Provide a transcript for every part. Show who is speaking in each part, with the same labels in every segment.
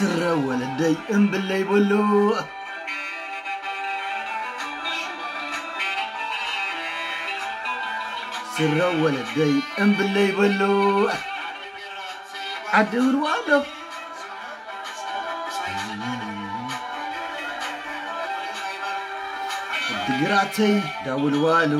Speaker 1: ስረ ወለደይ እምብለይ በሎ ስረ ወለደይ እምብለይ በሎ ዓዲ ውርዋዶ ድግራተይ ዳውልዋሎ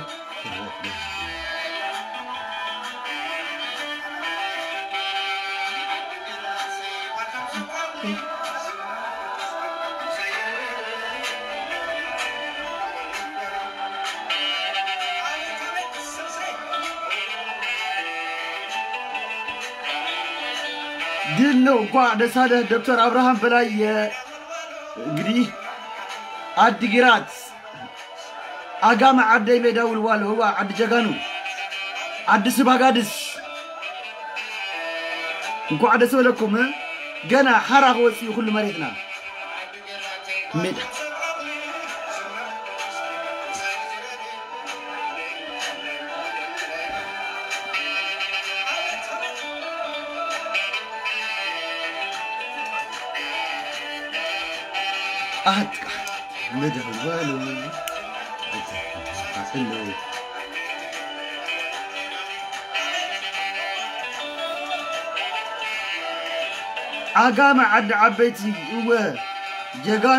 Speaker 1: ድል ነው። እንኳን ደስ አለህ ዶክተር አብርሃም በላይ። እንግዲህ አዲግራት አጋመ ዓደይ ሜዳ ውልዋሎ ህዋ ዓዲ ጀጋኑ ዓዲ ስባጋድስ እንኳን ደስ በለኩም። ገና ሓራ ክወፅኡ ኩሉ መሬትና ሜዳ አጥቃ ምድር ዋሉ አጥለው ዓጋመ ዓዲ ዓበይቲ እወ ጀጋኑ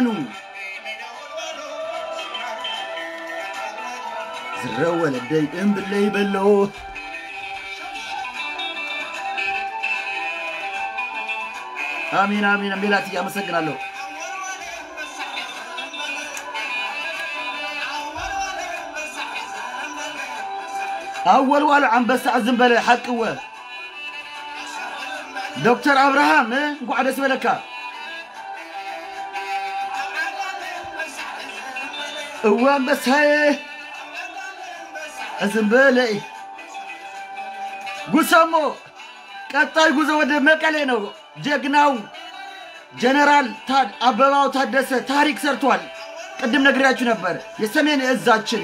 Speaker 1: ዝረ ወለደይ እምብለይ በሎ አሚን አሚን ሜላት እያመሰግናለሁ። አወልዋሉ አንበሳ ዝም በለ ሓቅወ ዶክተር አብርሃም እንኳዕ ደስ በለካ እወ አንበሳዬ ዝም በለ ጉሰሞ ቀጣይ ጉዞ ወደ መቀሌ ነው። ጀግናው ጀነራል አበባው ታደሰ ታሪክ ሰርቷል። ቅድም ነግሬያችሁ ነበር። የሰሜን እዛችን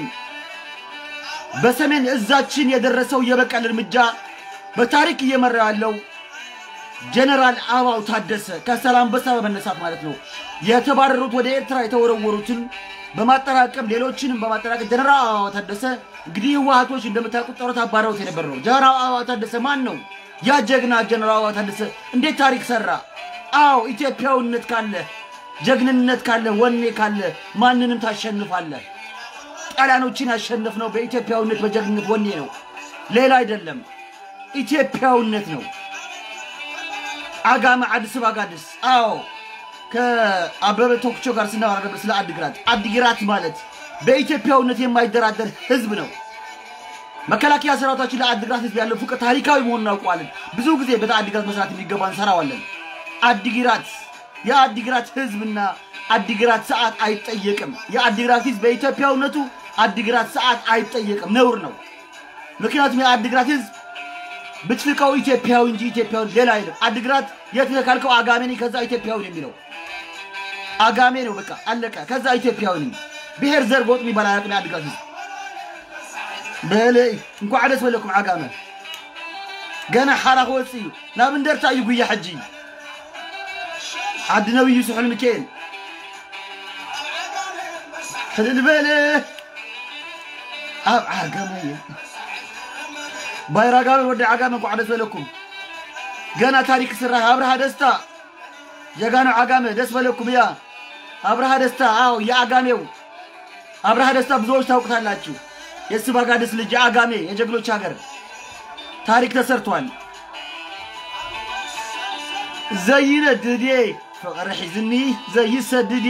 Speaker 1: በሰሜን እዛችን የደረሰው የበቀል እርምጃ በታሪክ እየመራ ያለው ጀነራል አበባው ታደሰ ከሰላምበሳ በመነሳት ማለት ነው። የተባረሩት ወደ ኤርትራ የተወረወሩትን በማጠራቀም ሌሎችንም በማጠራቀም ጀነራል አበባው ታደሰ እንግዲህ ህወሓቶች እንደምታውቁት ጦርነት አባረውት የነበር ነው። ጀነራል አበባው ታደሰ ማን ነው? ያ ጀግና ጀነራል አበባው ታደሰ እንዴት ታሪክ ሰራ? አዎ ኢትዮጵያዊነት ካለ ጀግንነት ካለ ወኔ ካለ ማንንም ታሸንፋለህ። ጣሊያኖችን ያሸነፍነው በኢትዮጵያዊነት በጀግንነት ወኔ ነው፣ ሌላ አይደለም። ኢትዮጵያዊነት ነው። አጋመ አዲስ አጋድስ አዎ ከአበበ ቶክቾ ጋር ስናወራ ነበር ስለ አዲግራት። አዲግራት ማለት በኢትዮጵያዊነት የማይደራደር ህዝብ ነው። መከላከያ ሰራዊታችን ለአዲግራት ህዝብ ያለው ፍቅር ታሪካዊ መሆኑን እናውቀዋለን። ብዙ ጊዜ በአዲግራት መስራት የሚገባ እንሰራዋለን። አዲግራት የአዲግራት ህዝብና አዲግራት ሰዓት አይጠየቅም። የአዲግራት ህዝብ በኢትዮጵያዊነቱ አዲግራት ሰዓት አይጠየቅም፣ ነውር ነው። ምክንያቱም የአዲግራት ህዝብ ብትፍቀው ኢትዮጵያዊ እንጂ ኢትዮጵያዊ ሌላ አይልም። አዲግራት የት ነህ ካልከው አጋሜ ነኝ፣ ከዛ ኢትዮጵያዊ ነው የሚለው አጋሜ ነው። በቃ አለቀ። ከዛ ኢትዮጵያዊ ነኝ። ብሔር ዘር ጎጥ የሚባል አያውቅም የአዲግራት ህዝብ። በለይ እንኳዕ ደስ በለኩም ዓጋመ ገና ሓራ ክወፅእ እዩ ናብ እንደርታ እዩ ጉያ ሕጂ ዓዲ ነብዩ ስሑል ሚካኤል ሕልል በለ ኣብ ዓጋመ እየ ባይራ ጋመ ወዲ ዓጋመ እንኳዕ ደስ በለኩም ገና ታሪክ ስራሕ አብርሃ ደስታ ጀጋኑ ዓጋመ ደስ በለኩም እያ አብርሃ ደስታ አዎ የአጋሜው አብርሃ ደስታ ብዙዎች ታውቁታላችሁ የስባጋድስ ልጅ አጋሜ የጀግኖች ሀገር ታሪክ ተሰርቷል ዘይነድድ ፍቅሪ ሒዝኒ ዘይሰድድ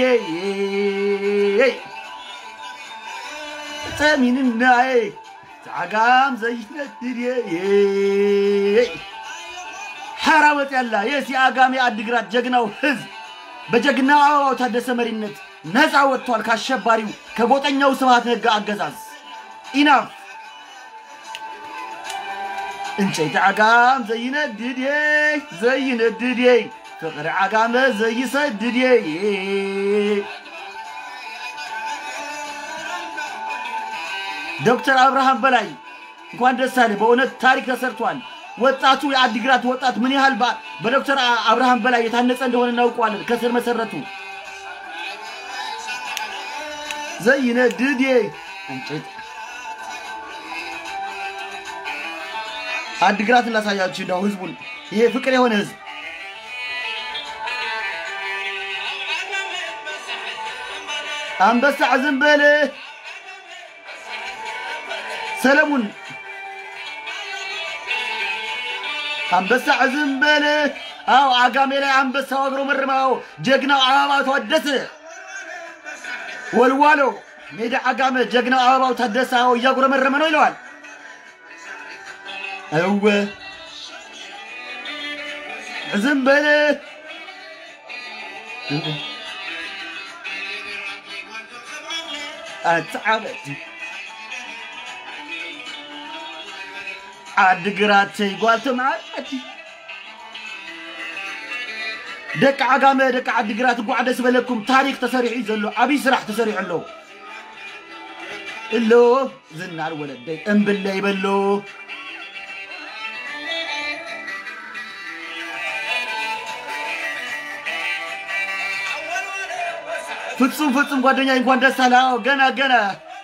Speaker 1: ጠሚንናየ ዓጋም ዘይነድድ ሓራ ወፅያላ የስ የአጋሜ አድግራት ጀግናው ህዝብ በጀግናው አበባው ታደሰ መሪነት ነፃ ወጥቷል ከአሸባሪው ከጎጠኛው ስብሃት ነጋ አገዛዝ ኢናፍ እንጨይቲ ዓጋም ዘይነድድ ዘይነድድ ፍቅሪ ዓጋመ ዘይሰድድ ዶክተር አብርሃም በላይ እንኳን ደስ አለ። በእውነት ታሪክ ተሰርቷል። ወጣቱ የአዲግራት ወጣት ምን ያህል በ- በዶክተር አ- አብርሃም በላይ የታነጸ እንደሆነ እናውቀዋለን። ከስር መሰረቱ ዘይነድድ እንጭት አዲግራትን ላሳያችሁ እንደው ህዝቡን ይሄ ፍቅር የሆነ ህዝብ አንበሳ ዝም በል ሰለሙን አንበሳ ዝም በል አው አጋሜ ላይ አንበሳው አግሮ መርማው ጀግናው አበባው ታደሰ ወልዋሎ ሜዳ አጋመ ጀግናው አበባው ታደሰ አዎ እያጉረመረመ ነው ይለዋል። እወ ዝም በል አትዓበት ዓዲግራት ጓልቶ መዓት ደቂ ዓጋመ ደቂ ዓዲግራት እኳ ደስ በለኩም ታሪክ ተሰሪሑ እዩ ዘሎ ዓብይ ስራሕ ተሰሪሑ ኣሎ እሎ ዝናር ወለደይ እምብለ ይበሎ ፍጹም ፍጹም ጓደኛ እንኳን ደስ አለ። አዎ ገና ገና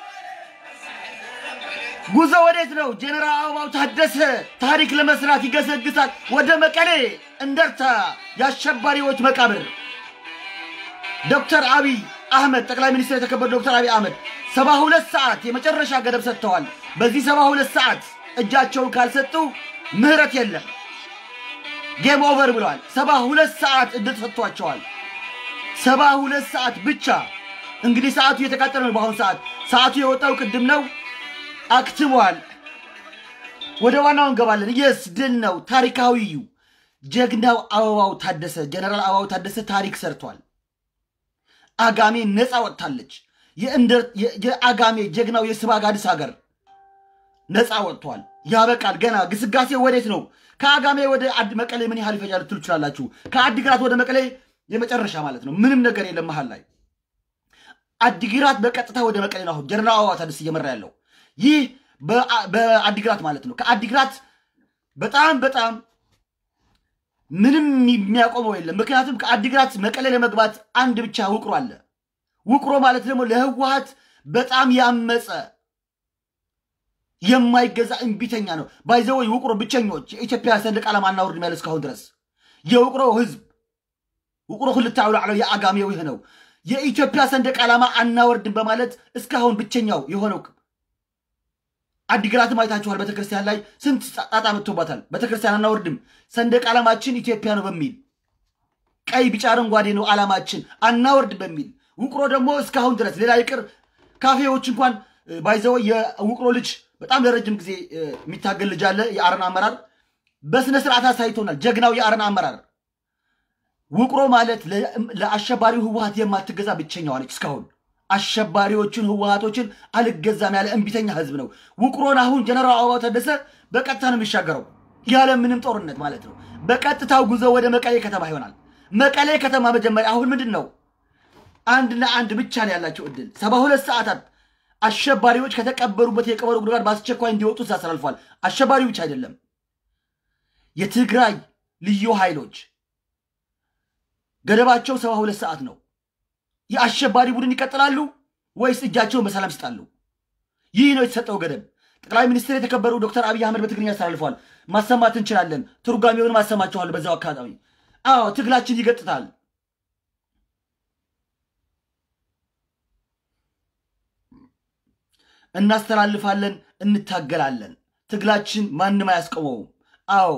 Speaker 1: ጉዞ ወዴት ነው? ጀነራል አበባው ታደሰ ታሪክ ለመስራት ይገሰግሳል ወደ መቀሌ እንደርታ የአሸባሪዎች መቃብር። ዶክተር አብይ አህመድ ጠቅላይ ሚኒስትር የተከበሩ ዶክተር አብይ አህመድ ሰባ ሁለት ሰዓት የመጨረሻ ገደብ ሰጥተዋል። በዚህ ሰባ ሁለት ሰዓት እጃቸውን ካልሰጡ ምህረት የለም ጌም ኦቨር ብለዋል። ሰባ ሁለት ሰዓት እድል ሰጥቷቸዋል። ሰባ ሁለት ሰዓት ብቻ። እንግዲህ ሰዓቱ እየተቃጠለ ነው። በአሁኑ ሰዓት ሰዓቱ የወጣው ቅድም ነው፣ አክትሟል። ወደ ዋናው እንገባለን። የስ ድል ነው። ታሪካዊ እዩ። ጀግናው አበባው ታደሰ ጀነራል አበባው ታደሰ ታሪክ ሰርቷል። አጋሜ ነፃ ወጥታለች። የእንደር- የ- የአጋሜ ጀግናው የስባጋድስ ሀገር ነፃ ወጥቷል። ያበቃል። ገና ግስጋሴ ወዴት ነው? ከአጋሜ ወደ አድ መቀሌ ምን ያህል ይፈጃል ልትሉ ትችላላችሁ። ከአዲግራት ወደ መቀሌ የመጨረሻ ማለት ነው። ምንም ነገር የለም መሀል ላይ። አዲግራት በቀጥታ ወደ መቀሌ ነው አሁን ጀነራል አበባው ታደሰ እየመራ ያለው። ይህ በአ- በአዲግራት ማለት ነው። ከአዲግራት በጣም በጣም ምንም የሚያቆመው የለም። ምክንያቱም ከአዲግራት መቀሌ ለመግባት አንድ ብቻ ውቅሮ አለ። ውቅሮ ማለት ደግሞ ለህወሀት በጣም ያመፀ የማይገዛ እምቢተኛ ነው። ባይዘወይ ውቅሮ ብቸኞች የኢትዮጵያ ሰንደቅ ዓላማ አናወርድም ያለ እስካሁን ድረስ የውቅሮ ህዝብ ውቅሮ ክልተ አውላዕሎ የአጋሜው ይህ ነው። የኢትዮጵያ ሰንደቅ ዓላማ አናወርድም በማለት እስካሁን ብቸኛው የሆነው አዲግራትም አይታችኋል። ቤተክርስቲያን ላይ ስንት ጣጣ መጥቶባታል። ቤተክርስቲያን አናወርድም፣ ሰንደቅ ዓላማችን ኢትዮጵያ ነው በሚል ቀይ፣ ቢጫ፣ አረንጓዴ ነው ዓላማችን አናወርድ በሚል ውቅሮ ደግሞ እስካሁን ድረስ ሌላ ይቅር ካፌዎች እንኳን ባይዘው የውቅሮ ልጅ በጣም ለረጅም ጊዜ እ፣ የሚታገል ልጅ አለ። የአረና አመራር በስነ ስርዓት አሳይቶናል። ጀግናው የአረና አመራር ውቅሮ ማለት ለ- ለአሸባሪው ህወሀት የማትገዛ ብቸኛዋ ነች። እስካሁን አሸባሪዎችን ህወሀቶችን አልገዛም ያለ እምቢተኛ ህዝብ ነው። ውቅሮን አሁን ጀነራል አበባው ታደሰ በቀጥታ ነው የሚሻገረው ያለ ምንም ጦርነት ማለት ነው። በቀጥታው ጉዞ ወደ መቀሌ ከተማ ይሆናል። መቀሌ ከተማ መጀመሪያ አሁን ምንድን ነው አንድና አንድ ብቻ ነው ያላቸው እድል ሰባ ሁለት ሰዓታት አሸባሪዎች ከተቀበሩበት የቀበሮ ጉድጓድ በአስቸኳይ እንዲወጡ አስተላልፏል። አሸባሪው ብቻ አይደለም የትግራይ ልዩ ኃይሎች ገደባቸው ሰባ ሁለት ሰዓት ነው። የአሸባሪ ቡድን ይቀጥላሉ ወይስ እጃቸውን በሰላም ይስጣሉ? ይህ ነው የተሰጠው ገደብ። ጠቅላይ ሚኒስትር የተከበሩ ዶክተር አብይ አህመድ በትግርኛ አስተላልፈዋል። ማሰማት እንችላለን። ትርጓሜውን ማሰማችኋል። በዛው አካባቢ አዎ ትግላችን ይገጥታል። እናስተላልፋለን፣ እንታገላለን። ትግላችን ማንም አያስቆመውም። አዎ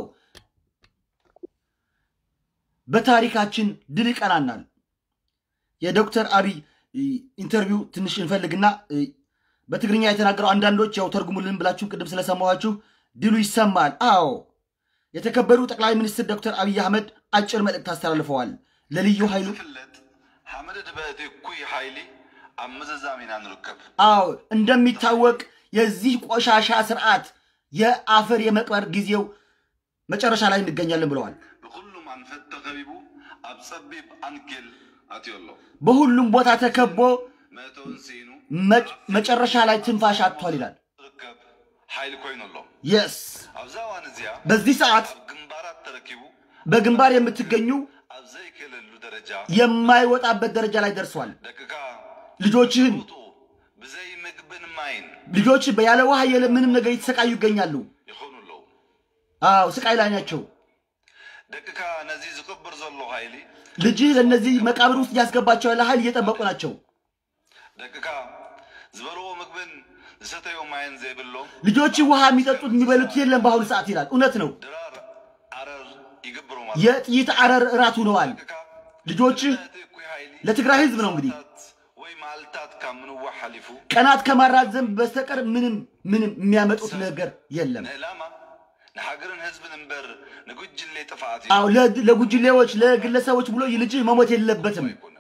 Speaker 1: በታሪካችን ድል ይቀናናል። የዶክተር አብይ እ፣ ኢንተርቪው ትንሽ እንፈልግና እ፣ በትግርኛ የተናገረው አንዳንዶች ያው ተርጉሙልን ብላችሁ ቅድም ስለሰማኋችሁ ድሉ ይሰማል። አዎ የተከበሩ ጠቅላይ ሚኒስትር ዶክተር አብይ አህመድ አጭር መልእክት አስተላልፈዋል ለልዩ ኃይሉ።
Speaker 2: ዝፍለጥ ሓመደ ድበቲ እኩይ ሓይሊ ኣብ ምዝዛም ኢና ንርከብ
Speaker 1: አዎ እንደሚታወቅ የዚህ ቆሻሻ ስርዓት የአፈር የመቅበር ጊዜው መጨረሻ ላይ እንገኛለን ብለዋል።
Speaker 2: ብኩሉ ማንፈት ተኸቢቡ ኣብ ፀቢብ ኣንኬል ኣትዮ ኣሎ
Speaker 1: በሁሉም ቦታ ተከቦ
Speaker 2: መእተውን ሲኑ
Speaker 1: መ- መጨረሻ ላይ ትንፋሽ አጥቷል ይላል።
Speaker 2: ርከብ ሓይሊ ኮይኑ ኣሎ
Speaker 1: የስ
Speaker 2: ኣብዛ እዋን እዚኣ
Speaker 1: በዚህ ሰዓት
Speaker 2: ኣብ ግንባራት ተረኪቡ
Speaker 1: በግንባር የምትገኙ
Speaker 2: ኣብ ዘይክእለሉ ደረጃ
Speaker 1: የማይወጣበት ደረጃ ላይ ደርሷል።
Speaker 2: ደቅካ
Speaker 1: ልጆችህን
Speaker 2: ውጡ ብዘይ ምግብን ማይን
Speaker 1: ልጆች ያለ ውሃ የለ ምንም ነገር የተሰቃዩ ይገኛሉ።
Speaker 2: ይኾኑ ኣለዉ
Speaker 1: አዎ ስቃይ ላይ ናቸው።
Speaker 2: ደቅካ ነዚ ዝቅብር ዘሎ ሓይሊ
Speaker 1: ልጅህ ለእነዚህ መቃብር ውስጥ እያስገባቸው ያለ ኃይል እየጠበቁ ናቸው።
Speaker 2: ደቅካ ዝበልዎ ምግብን ዝሰተዮ ማይን ዘይብሎም
Speaker 1: ልጆች ውሃ የሚጠጡት የሚበሉት የለም በአሁኑ ሰዓት ይላል። እውነት ነው።
Speaker 2: ድራር ዓረር ይግብሩ ማለት
Speaker 1: የጥይት አረር እራት ሆነዋል።
Speaker 2: ደቅካ
Speaker 1: ልጆችህ
Speaker 2: ነቲ እኩይ ሓይሊ
Speaker 1: ለትግራይ ህዝብ ነው እንግዲህ
Speaker 2: ሰዓታት ወይ መዓልታት ካብ ምንዋሕ ሓሊፉ
Speaker 1: ቀናት ከማራዘም በስተቀር ምንም ምንም የሚያመጡት ነገር የለም።
Speaker 2: ንዕላማ ንሃገርን ህዝብን እምበር ንጉጅሌ ጥፍኣት
Speaker 1: አዎ ለ- ለጉጅሌዎች ለግለሰቦች ብሎ ይህ ልጅህ መሞት የለበትም።
Speaker 2: ኣይኮነን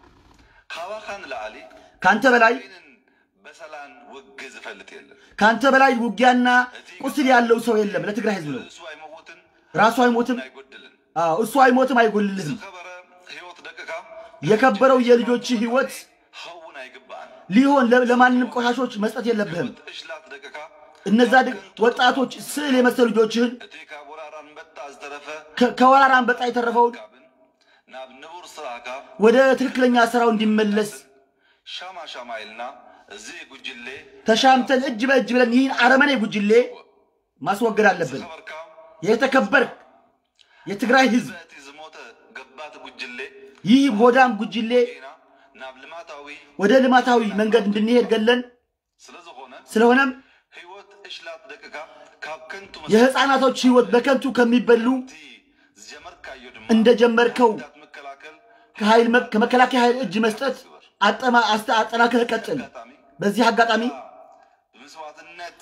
Speaker 2: ካባኻ ንላዕሊ
Speaker 1: ከአንተ በላይ
Speaker 2: ይንን በሰላን ውግ ዝፈልጥ የለን
Speaker 1: ከአንተ በላይ ውጊያና ቁስል ያለው ሰው የለም። ለትግራይ ህዝብ ነው።
Speaker 2: እሱ ኣይመውትን
Speaker 1: ራሱ አይሞትም።
Speaker 2: ኣይጎድልን
Speaker 1: አዎ እሱ አይሞትም፣ አይጎልልህም።
Speaker 2: ዝኸበረ ህይወት ደቅካ
Speaker 1: የከበረው የልጆች ህይወት
Speaker 2: ኸውን ኣይግባአን
Speaker 1: ሊሆን ለ- ለማንም ቆሻሾች መስጠት የለብህም።
Speaker 2: ህይወት እሽላት ደቅካ
Speaker 1: እነዛ ድ- ወጣቶች ስዕል የመሰሉ ልጆችህን
Speaker 2: እቲ ካብ ወራር አንበጣ ዝተረፈ
Speaker 1: ከ- ከወራራ አንበጣ የተረፈውን
Speaker 2: ካብን ናብ ንቡር ስራሕካ
Speaker 1: ወደ ትክክለኛ ስራው እንዲመለስ
Speaker 2: ሻማ ሻማ ኢልና እዚ ጉጅሌ
Speaker 1: ተሻምተን እጅ በእጅ ብለን ይህን አረመኔ ጉጅሌ ማስወገድ አለብን።
Speaker 2: ዝኸበርካ
Speaker 1: የተከበር የትግራይ ህዝብ
Speaker 2: በእቲ ዝሞተ ገባት ጉጅሌ
Speaker 1: ይህ ሆዳም ጉጅሌ
Speaker 2: ኢና ናብ ልማታዊ
Speaker 1: ወደ ልማታዊ መንገድ እንድንሄድ ገለን
Speaker 2: ስለ ዝኾነ
Speaker 1: ስለሆነም
Speaker 2: ህይወት እሽላት ደቅካ ካብ ከንቱ
Speaker 1: የህፃናቶች ህይወት በከንቱ ከሚበሉ
Speaker 2: መቲ ዝጀመርካዮ ድማ
Speaker 1: እንደጀመርከው
Speaker 2: ዳት መከላከል
Speaker 1: ከኃይል መ- ከመከላከያ ኃይል እጅ መስጠት አጠማ አስተ- አጠናክረህ ቀጥል።
Speaker 2: አጋጣሚ
Speaker 1: በዚህ አጋጣሚ
Speaker 2: ብምስዋዕትነት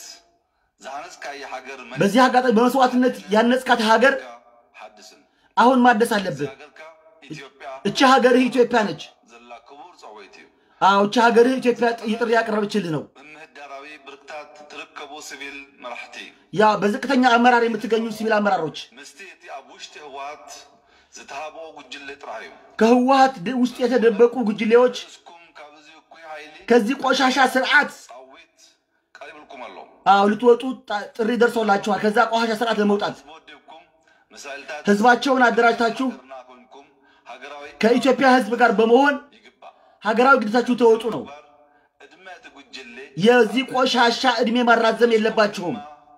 Speaker 2: ዝሃነፅካየ ሃገር
Speaker 1: በዚህ አጋጣሚ በመስዋዕትነት ያነጽካት ሀገር
Speaker 2: ሓድስን
Speaker 1: አሁን ማደስ አለብህ።
Speaker 2: ሃገርካ ኢትዮጵያ
Speaker 1: እቺ ሀገርህ ኢትዮጵያ ነች።
Speaker 2: ዘላ ክቡር ፀወይት እዩ
Speaker 1: አዎ እቺ ሀገርህ ኢትዮጵያ ጥሪ ያቀረበችልህ ነው።
Speaker 2: ብምህዳራዊ ብርክታት ትርከቡ ሲቪል መራሕቲ
Speaker 1: ያ በዝቅተኛ አመራር የምትገኙ ሲቪል አመራሮች
Speaker 2: ምስቲ እቲ ኣብ ውሽጢ ህወሓት ዝተሃብኦ ጉጅለ ጥራሕ እዩ
Speaker 1: ከህወሀት ድ- ውስጥ የተደበቁ ጉጅሌዎች
Speaker 2: እስኩም ካብዚ እኩይ ሃይሊ
Speaker 1: ከዚህ ቆሻሻ ስርዓት
Speaker 2: ፃዊት ቀሪብልኩም ኣሎ
Speaker 1: አዎ ልትወጡ ጣ- ጥሪ ደርሶላችኋል። ከዛ ቆሻሻ ስርዓት ለመውጣት
Speaker 2: ዝወዲብኩም ምሳልታት
Speaker 1: ህዝባቸውን አደራጅታችሁ
Speaker 2: ሃገርና ኮይንኩም ሃገራዊ
Speaker 1: ከኢትዮጵያ ህዝብ ጋር በመሆን
Speaker 2: ይግባእ
Speaker 1: ሀገራዊ ግዴታችሁ ተወጡ ነው።
Speaker 2: ግባር ዕድመ እቲ ጉጅለ
Speaker 1: የዚህ ቆሻሻ እድሜ ማራዘም የለባችሁም።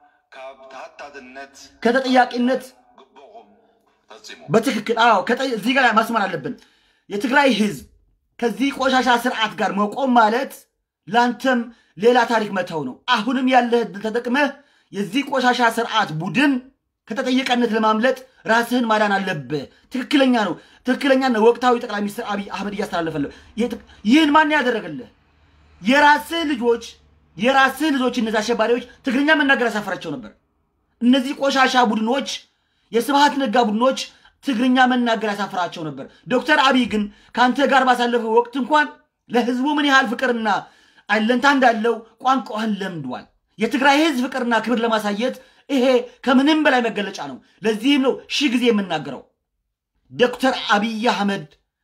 Speaker 2: ካብ ተሃታትነት
Speaker 1: ከተጠያቂነት
Speaker 2: ግቦኹም ፈፂሙ
Speaker 1: በትክክል አዎ፣ ከጠ- እዚህ ጋር ማስመር አለብን። የትግራይ ህዝብ ከዚህ ቆሻሻ ስርዓት ጋር መቆም ማለት ለአንተም ሌላ ታሪክ መተው ነው። አሁንም ያለህ ዕድል ተጠቅመህ የዚህ ቆሻሻ ስርዓት ቡድን ከተጠየቀነት ለማምለጥ ራስህን ማዳን አለብህ። ትክክለኛ ነው። ትክክለኛ ነው። ወቅታዊ ጠቅላይ ሚኒስትር አብይ አህመድ እያስተላለፈልህ የት- ይህን ማን ያደረገልህ? የራስህ ልጆች የራስህ ልጆች እነዚህ አሸባሪዎች ትግርኛ መናገር ያሳፈራቸው ነበር። እነዚህ ቆሻሻ ቡድኖች የስብሃት ነጋ ቡድኖች ትግርኛ መናገር ያሳፍራቸው ነበር። ዶክተር አብይ ግን ከአንተ ጋር ባሳለፈው ወቅት እንኳን ለህዝቡ ምን ያህል ፍቅርና አለንታ እንዳለው ቋንቋህን ለምዷል። የትግራይ ህዝብ ፍቅርና ክብር ለማሳየት ይሄ ከምንም በላይ መገለጫ ነው። ለዚህም ነው ሺህ ጊዜ የምናገረው ዶክተር አብይ አህመድ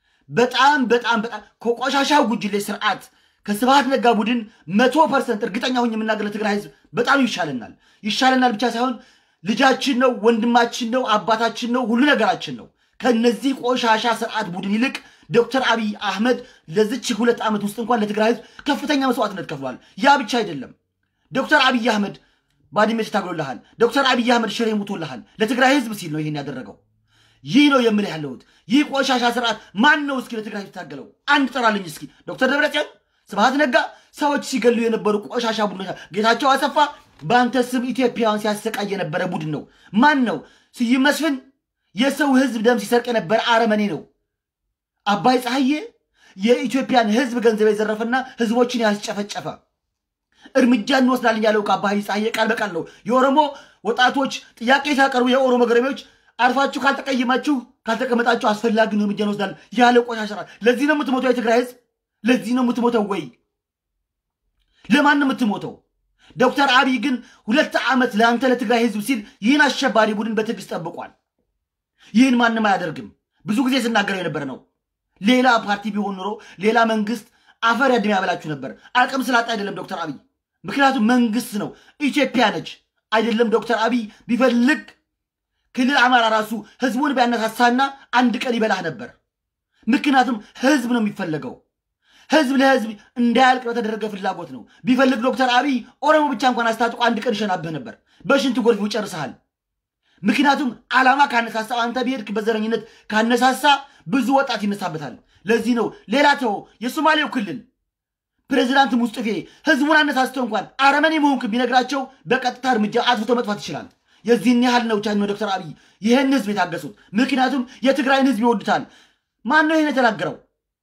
Speaker 1: በጣም በጣም በጣም ከቆሻሻው ጉጅሌ ስርዓት ከስብሃት ነጋ ቡድን መቶ ፐርሰንት እርግጠኛ ሁኝ የምናገር ለትግራይ ህዝብ በጣም ይሻለናል። ይሻለናል ብቻ ሳይሆን ልጃችን ነው፣ ወንድማችን ነው፣ አባታችን ነው፣ ሁሉ ነገራችን ነው። ከነዚህ ቆሻሻ ስርዓት ቡድን ይልቅ ዶክተር አብይ አህመድ ለዚች ሁለት ዓመት ውስጥ እንኳን ለትግራይ ህዝብ ከፍተኛ መስዋዕትነት ከፍሏል። ያ ብቻ አይደለም። ዶክተር አብይ አህመድ ባድመ ታግሎልሃል። ዶክተር አብይ አህመድ ሽሬ ሙቶልሃል። ለትግራይ ህዝብ ሲል ነው ይህን ያደረገው። ይህ ነው የምልህ ያለሁት። ይህ ቆሻሻ ስርዓት ማን ነው እስኪ ለትግራይ ህዝብ ታገለው? አንድ ጥራልኝ እስኪ። ዶክተር ደብረጽዮን፣ ስብሃት ነጋ፣ ሰዎች ሲገሉ የነበሩ ቆሻሻ ቡድኖች፣ ጌታቸው አሰፋ በአንተ ስም ኢትዮጵያውያን ሲያሰቃይ የነበረ ቡድን ነው። ማን ነው? ስዩም መስፍን የሰው ህዝብ ደም ሲሰርቅ የነበረ አረመኔ ነው። አባይ ፀሐዬ የኢትዮጵያን ህዝብ ገንዘብ የዘረፈና ህዝቦችን ያስጨፈጨፈ እርምጃ እንወስዳለን ያለው ከአባይ ፀሐዬ ቃል በቃል ነው። የኦሮሞ ወጣቶች ጥያቄ ሲያቀርቡ የኦሮሞ ገረሜዎች አርፋችሁ ካልተቀየማችሁ ካልተቀመጣችሁ አስፈላጊውን እርምጃ እንወስዳለን ያለ ቆሻሻ ስርዓት። ለዚህ ነው የምትሞተው የትግራይ ህዝብ? ለዚህ ነው የምትሞተው ወይ? ለማን ነው የምትሞተው? ዶክተር አብይ ግን ሁለት ዓመት ለአንተ ለትግራይ ህዝብ ሲል ይህን አሸባሪ ቡድን በትዕግስት ጠብቋል። ይህን ማንም አያደርግም። ብዙ ጊዜ ስናገረው የነበረ ነው። ሌላ ፓርቲ ቢሆን ኑሮ ሌላ መንግስት አፈር ያድሜ ያበላችሁ ነበር። አቅም ስላጣ አይደለም ዶክተር አብይ ምክንያቱም መንግስት ነው፣ ኢትዮጵያ ነች። አይደለም ዶክተር አብይ ቢፈልግ ክልል አማራ ራሱ ህዝቡን ቢያነሳሳና አንድ ቀን ይበላህ ነበር። ምክንያቱም ህዝብ ነው የሚፈለገው። ህዝብ ለህዝብ እንዳያልቅ በተደረገ ፍላጎት ነው። ቢፈልግ ዶክተር አብይ ኦሮሞ ብቻ እንኳን አስታጥቆ አንድ ቀን ይሸናብህ ነበር። በሽንት ጎርፍ ይጨርስሃል። ምክንያቱም ዓላማ ካነሳሳ አንተ ብሄድክ በዘረኝነት ካነሳሳ ብዙ ወጣት ይነሳበታል። ለዚህ ነው ሌላ ተው የሶማሌው ክልል ፕሬዚዳንት ሙስጥፌ ህዝቡን አነሳስተው እንኳን አረመኔ መሆንክ ቢነግራቸው በቀጥታ እርምጃ አጥፍቶ መጥፋት ይችላል። የዚህን ያህል ነው ቻኝ ዶክተር አብይ ይህን ህዝብ የታገሱት። ምክንያቱም የትግራይን ህዝብ ይወዱታል። ማን ነው ይህን የተናገረው?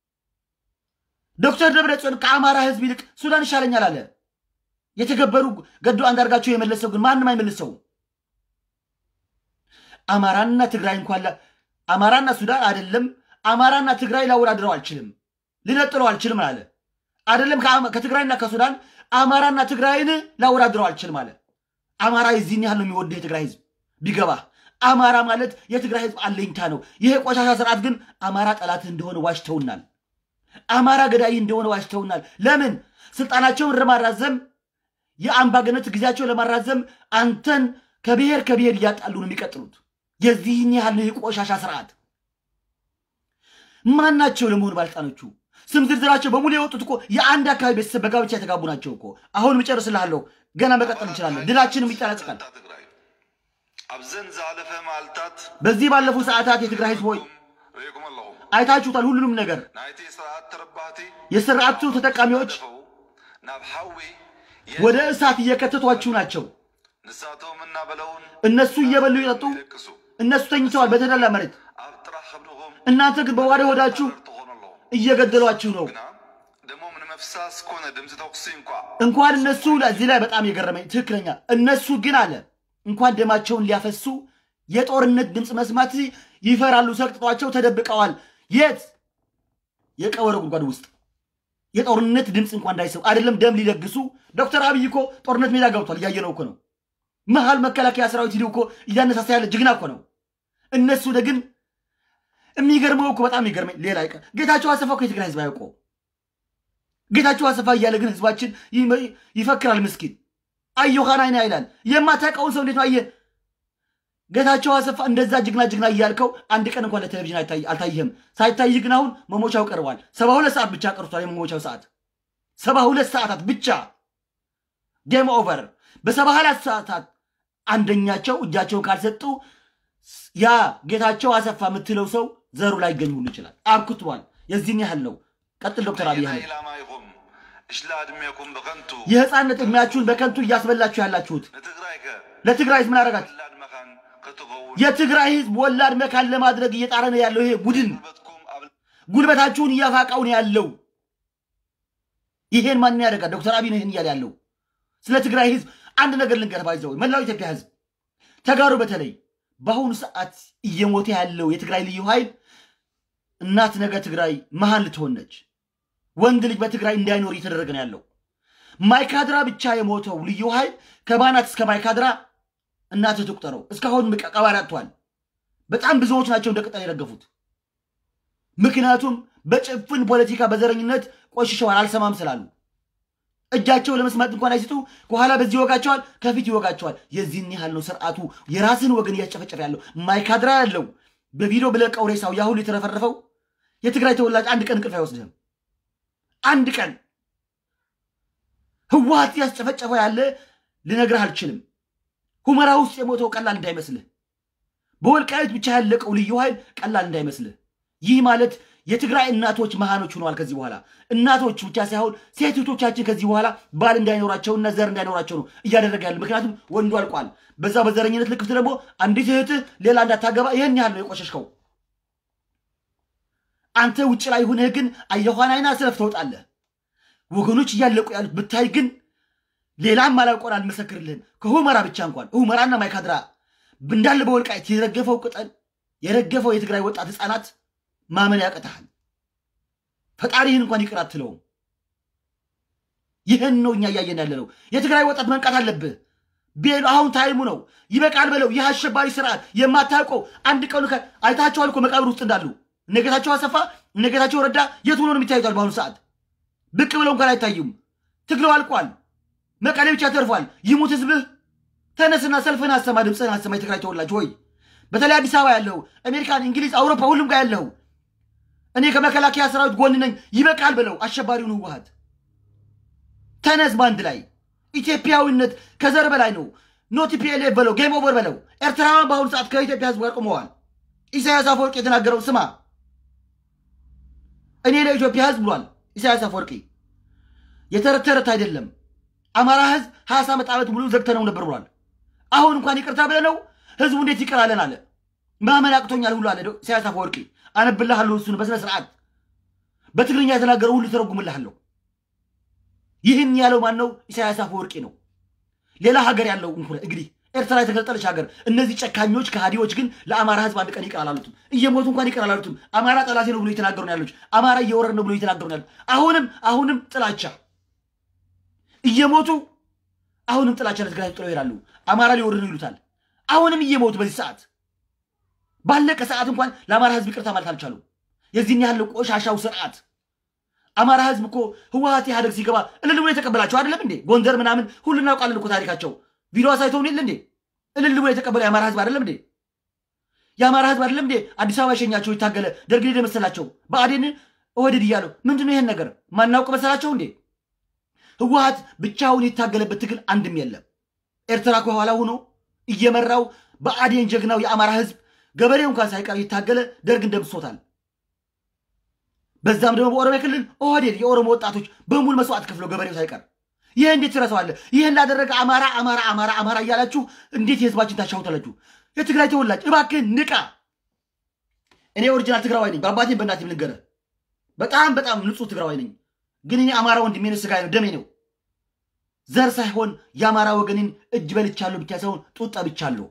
Speaker 1: ዶክተር ደብረጽዮን ከአማራ ህዝብ ይልቅ ሱዳን ይሻለኛል አለ። የተገበሩ ገዱ አንዳርጋቸው የመለሰው ግን ማንም አይመልሰው። አማራና ትግራይ እንኳን አማራና ሱዳን አይደለም አማራና ትግራይ ላወዳድረው አልችልም፣ ልነጥለው አልችልም አለ። አይደለም ከትግራይና ከሱዳን አማራና ትግራይን ላወዳድረው አልችልም አለ። አማራ የዚህን ያህል ነው የሚወደው የትግራይ ህዝብ ቢገባ። አማራ ማለት የትግራይ ህዝብ አለኝታ ነው። ይሄ ቆሻሻ ስርዓት ግን አማራ ጠላት እንደሆነ ዋሽተውናል። አማራ ገዳይ እንደሆነ ዋሽተውናል። ለምን ስልጣናቸውን ለማራዘም የአምባገነት ጊዜያቸውን ለማራዘም አንተን ከብሔር ከብሔር እያጣሉ ነው የሚቀጥሉት። የዚህን ያህል ነው የቆሻሻ ስርዓት። ማን ናቸው ለመሆኑ ባለስልጣኖቹ? ስም ዝርዝራቸው በሙሉ የወጡት እኮ የአንድ አካባቢ ቤተሰብ በጋብቻ የተጋቡ ናቸው እኮ። አሁን እጨርስልሃለሁ። ገና መቀጠል እንችላለን። ድላችንም ይጠናቀቃል።
Speaker 2: ትግራይ ኣብዘን ዝሃለፈ መዓልትታት
Speaker 1: በዚህ ባለፉ ሰዓታት የትግራይ ህዝብ ሆይ
Speaker 2: ርኢኩም ኣለኹም
Speaker 1: አይታችሁታል። ሁሉንም ነገር
Speaker 2: ናይቲ ስርዓት ተረባህቲ
Speaker 1: የስርዓቱ ተጠቃሚዎች
Speaker 2: ደፈው ናብ ሓዊ
Speaker 1: ወደ እሳት እየከተቷችሁ ናቸው።
Speaker 2: ንሳቶም እናበለውን
Speaker 1: እነሱ እየበሉ ይጠጡ፣
Speaker 2: ይደቅሱ
Speaker 1: እነሱ ተኝተዋል በተደላ መሬት።
Speaker 2: ኣብ ጥራሕ ከብድኹም
Speaker 1: እናንተ ግን በዋደ ሆዳችሁ
Speaker 2: ትኾኑ ኣለኹም
Speaker 1: እየገደሏችሁ ነው።
Speaker 2: ግና ደሞም ንምፍሳስ ኮነ ድምፂ ተኩሲ እንኳ
Speaker 1: እንኳን እነሱ እዚህ ላይ በጣም የገረመኝ ትክክለኛ እነሱ ግን አለ እንኳን ደማቸውን ሊያፈሱ የጦርነት ድምፅ መስማት ይፈራሉ። ሰቅጥጧቸው ተደብቀዋል። የት የቀበሮ ጉድጓድ ውስጥ የጦርነት ድምፅ እንኳን እንዳይሰሙ አይደለም ደም ሊለግሱ። ዶክተር አብይ እኮ ጦርነት ሜዳ ገብቷል። እያየነው እኮ ነው። መሀል መከላከያ ሰራዊት ሂደው እኮ እያነሳሳ ያለ ጅግና እኮ ነው። እነሱ ግን የሚገርመው እኮ በጣም የሚገርመኝ ሌላ ይቀር ጌታቸው አሰፋ እኮ የትግራይ ህዝብ አያውቀው ጌታቸው አሰፋ እያለ ግን ህዝባችን ይመ- ይፈክራል። ምስኪን አየኋን አይና ይላል። የማታውቀውን ሰው እንዴት ነው አየህ? ጌታቸው አሰፋ እንደዛ ጅግና ጅግና እያልከው አንድ ቀን እንኳን ለቴሌቪዥን አይታይ- አልታየህም። ሳይታይ ግን አሁን መሞቻው ቀርቧል። ሰባ ሁለት ሰዓት ብቻ ቀርቷል። የመሞቻው ሰዓት ሰባ ሁለት ሰዓታት ብቻ ጌም ኦቨር። በሰባ ሁለት ሰዓታት አንደኛቸው እጃቸውን ካልሰጡ ያ ጌታቸው አሰፋ የምትለው ሰው ዘሩ ላይ ይገኝ ሁሉ ይችላል። አብክቷል። የዚህን ያህል ነው። ቀጥል ዶክተር አብይ
Speaker 2: ናይ
Speaker 1: አህመድ።
Speaker 2: ኢላማ ኢኹም እሽላ ዕድሜኩም ብኸንቱ
Speaker 1: የህፃንነት ዕድሜያችሁን በከንቱ እያስበላችሁ ያላችሁት
Speaker 2: ንትግራይ ከ
Speaker 1: ለትግራይ ህዝብ ምን አደረጋችሁ?
Speaker 2: ወላድ መኻን ክትኸውን
Speaker 1: የትግራይ ህዝብ ወላድ መካን ለማድረግ እየጣረ ነው ያለው ይሄ ቡድን።
Speaker 2: ጉልበትኩም ኣብ
Speaker 1: ጉልበታችሁን እያፋቃው ነው ያለው። ይሄን ማን ያደርጋል? ዶክተር አብይ ነው ይሄን እያለ ያለው። ስለ ትግራይ ህዝብ አንድ ነገር ልንገር፣ ባይዘው መላው ኢትዮጵያ ህዝብ ተጋሩ፣ በተለይ በአሁኑ ሰዓት እየሞተ ያለው የትግራይ ልዩ ኃይል እናት ነገ ትግራይ መሃን ልትሆን ነች። ወንድ ልጅ በትግራይ እንዳይኖር እየተደረገ ነው ያለው። ማይካድራ ብቻ የሞተው ልዩ ኃይል ከባናት እስከ ማይካድራ እናትህ ትቁጠረው። እስካሁን ቀባሪ አጥቷል። በጣም ብዙዎች ናቸው እንደ ቅጠል የረገፉት። ምክንያቱም በጭፍን ፖለቲካ በዘረኝነት ቆሽሸዋል፣ አልሰማም ስላሉ እጃቸው ለመስማት እንኳን አይስጡ። ከኋላ በዚህ ይወጋቸዋል፣ ከፊት ይወጋቸዋል። የዚህን ያህል ነው ስርዓቱ የራስን ወገን እያስጨፈጨፈ ያለው። ማይካድራ ያለው በቪዲዮ ብለቀው ሬሳው ያ ሁሉ የተረፈረፈው የትግራይ ተወላጅ አንድ ቀን እንቅልፍ አይወስድህም። አንድ ቀን ህወሀት ያስጨፈጨፈው ያለ ልነግርህ አልችልም። ሁመራ ውስጥ የሞተው ቀላል እንዳይመስልህ። በወልቃይት ብቻ ያለቀው ልዩ ኃይል ቀላል እንዳይመስልህ። ይህ ማለት የትግራይ እናቶች መሃኖች ሆነዋል። ከዚህ በኋላ እናቶች ብቻ ሳይሆን ሴት እህቶቻችን ከዚህ በኋላ ባል እንዳይኖራቸውና ዘር እንዳይኖራቸው ነው እያደረገ ያለ። ምክንያቱም ወንዱ አልቋል። በዛ በዘረኝነት ልክፍት ደግሞ አንዲት እህትህ ሌላ እንዳታገባ ይህን ያህል ነው የቆሸሽከው። አንተ ውጭ ላይ ሆነህ ግን አየኋን አይና ስለፍ ትወጣለህ። ወገኖች እያለቁ ያሉት ብታይ ግን ሌላም አላውቀን አልመሰክርልህም። ከሁመራ ብቻ እንኳን ሁመራና ማይካድራ እንዳለ በወልቃይት የረገፈው ቅጠል የረገፈው የትግራይ ወጣት ህፃናት ማመን ያቅትሃል። ፈጣሪህን እንኳን ይቅር አትለውም። ይህን ነው እኛ እያየን ያለ ነው። የትግራይ ወጣት መንቃት አለብህ። ቤሉ አሁን ታይሙ ነው። ይበቃል በለው። ይህ አሸባሪ ስርዓት የማታውቀው አንድ ቀኑ ከ- አይታቸዋል እኮ መቃብር ውስጥ እንዳሉ እነ ጌታቸው አሰፋ እነ ጌታቸው ረዳ የት ሆኖ ነው የሚታዩታል? በአሁኑ ሰዓት ብቅ ብለው እንኳን አይታዩም። ትግለው አልቋል። መቀሌ ብቻ ተርፏል። ይሙት ህዝብህ። ተነስና ሰልፍን አሰማ፣ ድምፅህን አሰማ። የትግራይ ተወላጅ ሆይ በተለይ አዲስ አበባ ያለው አሜሪካን፣ እንግሊዝ፣ አውሮፓ ሁሉም ጋር ያለው እኔ ከመከላከያ ሰራዊት ጎን ነኝ ይበቃል ብለው አሸባሪውን ህወሀት ተነስ በአንድ ላይ ኢትዮጵያዊነት ከዘር በላይ ነው። ኖት ፒኤልኤፍ በለው ጌም ኦቨር በለው። ኤርትራውያን በአሁኑ ሰዓት ከኢትዮጵያ ህዝብ ጋር ቆመዋል። ኢሳያስ አፈወርቂ የተናገረው ስማ። እኔ ለኢትዮጵያ ህዝብ ብሏል ኢሳያስ አፈወርቂ። የተረት ተረት አይደለም። አማራ ህዝብ ሀያ ዓመት ዓመት ሙሉ ዘግተነው ነበር ብሏል። አሁን እንኳን ይቅርታ ብለነው ህዝቡ እንዴት ይቅር አለን አለ። ማመን አቅቶኛል ሁሉ አለ ኢሳያስ አፈወርቂ። አነብልሃለሁ እሱን በስነ ስርዓት በትግርኛ የተናገረው ሁሉ ተረጉምልሃለሁ። ይህን ያለው ማን ነው? ኢሳያስ አፈወርቂ ነው። ሌላ ሀገር ያለው እንግዲህ ኤርትራ የተገነጠለች ሀገር። እነዚህ ጨካኞች ከሃዲዎች ግን ለአማራ ህዝብ አንድ ቀን ይቅር አላሉትም። እየሞቱ እንኳን ይቅር አላሉትም። አማራ ጠላቴ ነው ብሎ እየተናገሩ ነው ያሉት። አማራ እየወረድ ነው ብሎ እየተናገሩ ነው ያሉት። አሁንም አሁንም ጥላቻ እየሞቱ አሁንም ጥላቻ ለትግራይ ጥለው ይሄዳሉ። አማራ ሊወርድ ነው ይሉታል። አሁንም እየሞቱ በዚህ ሰዓት ባለቀ ሰዓት እንኳን ለአማራ ህዝብ ይቅርታ ማለት አልቻሉ። የዚህን ያህል ቆሻሻው ስርዓት አማራ ህዝብ እኮ ህወሀት ኢህአደግ ሲገባ እልል ብሎ የተቀበላቸው አይደለም እንዴ? ጎንደር ምናምን ሁሉ እናውቃለን እኮ ታሪካቸው። ቪዲዮ አሳይተውን የለ እንዴ? እልል ብሎ የተቀበለው የአማራ ህዝብ አይደለም እንዴ? የአማራ ህዝብ አይደለም እንዴ? አዲስ አበባ የሸኛቸው ይታገለ ደርግ ሄደ መሰላቸው ብአዴን ኦህዴድ እያለው ምንድን ነው ይሄን ነገር ማናውቅ መሰላቸው እንዴ? ህወሀት ብቻውን የታገለበት ትግል አንድም የለም። ኤርትራ ከኋላ ሆኖ እየመራው ብአዴን ጀግናው የአማራ ህዝብ ገበሬው እንኳን ሳይቀር ይታገለ ደርግ እንደምሶታል። በዛም ደግሞ በኦሮሚያ ክልል ኦህዴድ የኦሮሞ ወጣቶች በሙሉ መስዋዕት ከፍለው ገበሬው ሳይቀር ይህ እንዴት ትረሳዋለህ? ይህን ላደረገ አማራ አማራ አማራ አማራ እያላችሁ እንዴት የህዝባችን ታሻውታላችሁ? የትግራይ ተወላጅ እባክህን ንቃ። እኔ ኦሪጂናል ትግራዋይ ነኝ። በአባቴም በእናቴም ልንገርህ፣ በጣም በጣም ንጹህ ትግራዋይ ነኝ። ግን እኔ አማራ ወንድሜ ነው፣ ስጋዬ ነው፣ ደሜ ነው። ዘር ሳይሆን የአማራ ወገንን እጅ በልቻለሁ ብቻ ሳይሆን ጡት ጠብቻለሁ።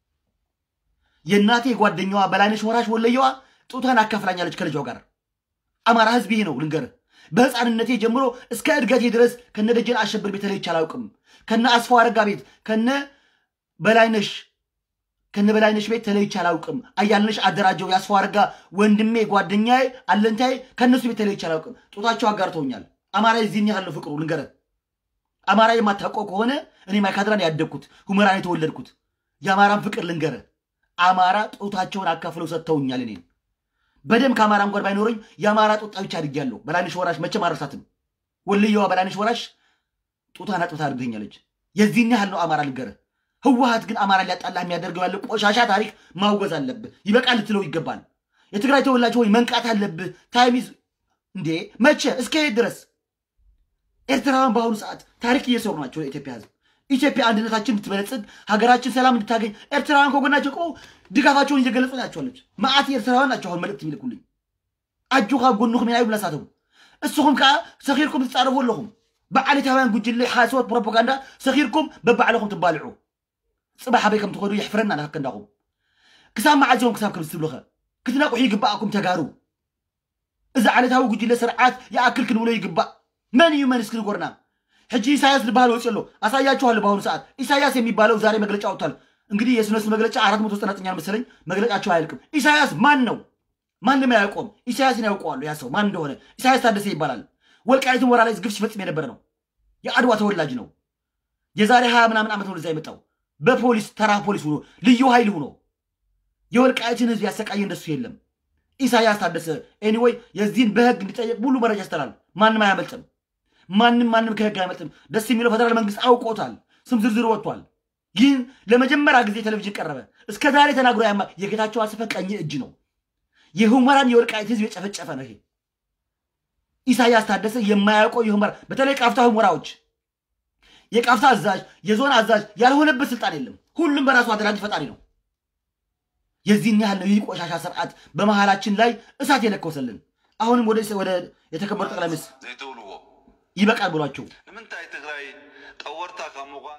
Speaker 1: የእናቴ ጓደኛዋ በላይነሽ ወራሽ ወለየዋ ጡቷን አካፍላኛለች ከልጇ ጋር። አማራ ህዝብ ይሄ ነው ልንገርህ። በህፃንነቴ ጀምሮ እስከ እድገቴ ድረስ ከነ ደጀን አሸብር ቤት ተለይቼ አላውቅም። ከነ አስፋው አረጋ ቤት ከነ በላይነሽ ከነ በላይነሽ ቤት ተለይቼ አላውቅም። አያልነሽ አደራጀው የአስፋው አረጋ ወንድሜ ጓደኛዬ አለንታዬ ከእነሱ ቤት ተለይቼ አላውቅም። ጡታቸው አጋርተውኛል። አማራ የዚህን ያህል ነው ፍቅሩ ልንገርህ። አማራ የማታውቀው ከሆነ እኔ ማይካድራን ያደግኩት ሁመራን የተወለድኩት የአማራን ፍቅር ልንገርህ። አማራ ጡታቸውን አካፍለው ሰጥተውኛል እኔን በደም ከአማራ እንኳን ባይኖረኝ የአማራ ጡት ጠብቻ አድጌያለሁ። በላይነሽ ወራሽ መቼም አልረሳትም። ወልየዋ በላይነሽ ወራሽ ጡቷን አጥብታ አድርገኛለች። የዚህን ያህል ነው አማራ ልንገርህ። ህወሀት ግን አማራ ሊያጣላ የሚያደርገው ያለ ቆሻሻ ታሪክ ማውገዝ አለብህ። ይበቃል ልትለው ይገባል። የትግራይ ተወላጅ ሆይ መንቃት አለብህ። ታይሚዝ እንዴ መቼ እስከ የት ድረስ? ኤርትራውያን በአሁኑ ሰዓት ታሪክ እየሰሩ ናቸው ለኢትዮጵያ ህዝብ። ኢትዮጵያ አንድነታችን እንድትበለጽግ ሀገራችን ሰላም እንድታገኝ ኤርትራውያን ከጎናቸው ቆ ድጋፋቸውን እየገለጹ ናቸዋለች። መዓት ኤርትራውያን ናቸው አሁን መልእክት የሚልኩልኝ አጁ ካብ ጎንኩም ኢና ይብላ ሳተው እስኹም ከዓ ሰኺርኩም ትፃረፉ ኣለኹም ብዓሌታውያን ጉጅለ ሓሶት ፕሮፓጋንዳ ሰኺርኩም በባዕለኹም ትባልዑ ፅባሕ ኣበይ ከም ትኸዱ ይሕፍረና ንከንዳኹም ክሳብ መዓዝዮም ክሳብ ከም ዝትብልኸ ክትነቁሑ ይግባኣኩም ተጋሩ እዚ ዓለታዊ ጉጅለ ስርዓት ይኣክል ክንብሎ ይግባእ መን እዩ መንስ ክንጎርና ሕጂ ኢሳያስ ዝበሃል ወፂ ኣሎ አሳያችኋለሁ። በአሁኑ ሰዓት ኢሳያስ የሚባለው ዛሬ መግለጫ ወጥቷል። እንግዲህ የስነሱ መግለጫ አራት መቶ ዘጠና ዘጠኝ መሰለኝ መግለጫቸው አያልቅም። ኢሳያስ ማን ነው? ማንም አያውቀውም። ኢሳያስን ያውቀዋሉ። ያ ሰው ማን እንደሆነ ኢሳያስ ታደሰ ይባላል። ወልቃይትን ወራ ላይ ግፍ ሲፈጽም የነበረ ነው። የአድዋ ተወላጅ ነው። የዛሬ ሀያ ምናምን ዓመት ነው እዛ የመጣው በፖሊስ ተራ ፖሊስ ሆኖ ልዩ ኃይል ሆኖ የወልቃይትን ህዝብ ያሰቃየ እንደሱ የለም። ኢሳያስ ታደሰ ኤኒዌይ የዚህን በህግ እንዲጠየቅ ሙሉ መረጃ ይስተላል። ማንም አያመልጥም። ማንም ማንም ከህግ አይመልጥም። ደስ የሚለው ፌደራል መንግስት አውቆታል። ስም ዝርዝሩ ወጥቷል። ግን ለመጀመሪያ ጊዜ ቴሌቪዥን ቀረበ። እስከ ዛሬ ተናግሮ ያማ የጌታቸው አሰፋ ቀኝ እጅ ነው። የሁመራን የወልቃይት ህዝብ የጨፈጨፈ ነው። ይሄ ኢሳያስ ታደሰ የማያውቀው የሁመራ በተለይ ቃፍታ ሁመራዎች የቃፍታ አዛዥ፣ የዞን አዛዥ ያልሆነበት ስልጣን የለም። ሁሉም በራሱ አደራጅ ፈጣሪ ነው። የዚህን ያህል ነው ይህ ቆሻሻ ስርዓት በመሃላችን ላይ እሳት የለኮሰልን። አሁንም ወደ ወደ የተከበሩ ጠቅላይ ሚኒስትር
Speaker 2: ዘይተውልዎ
Speaker 1: ይበቃል ብሏቸው
Speaker 2: ንምንታይ ትግራይ ጠወርታ ካብ ምኳን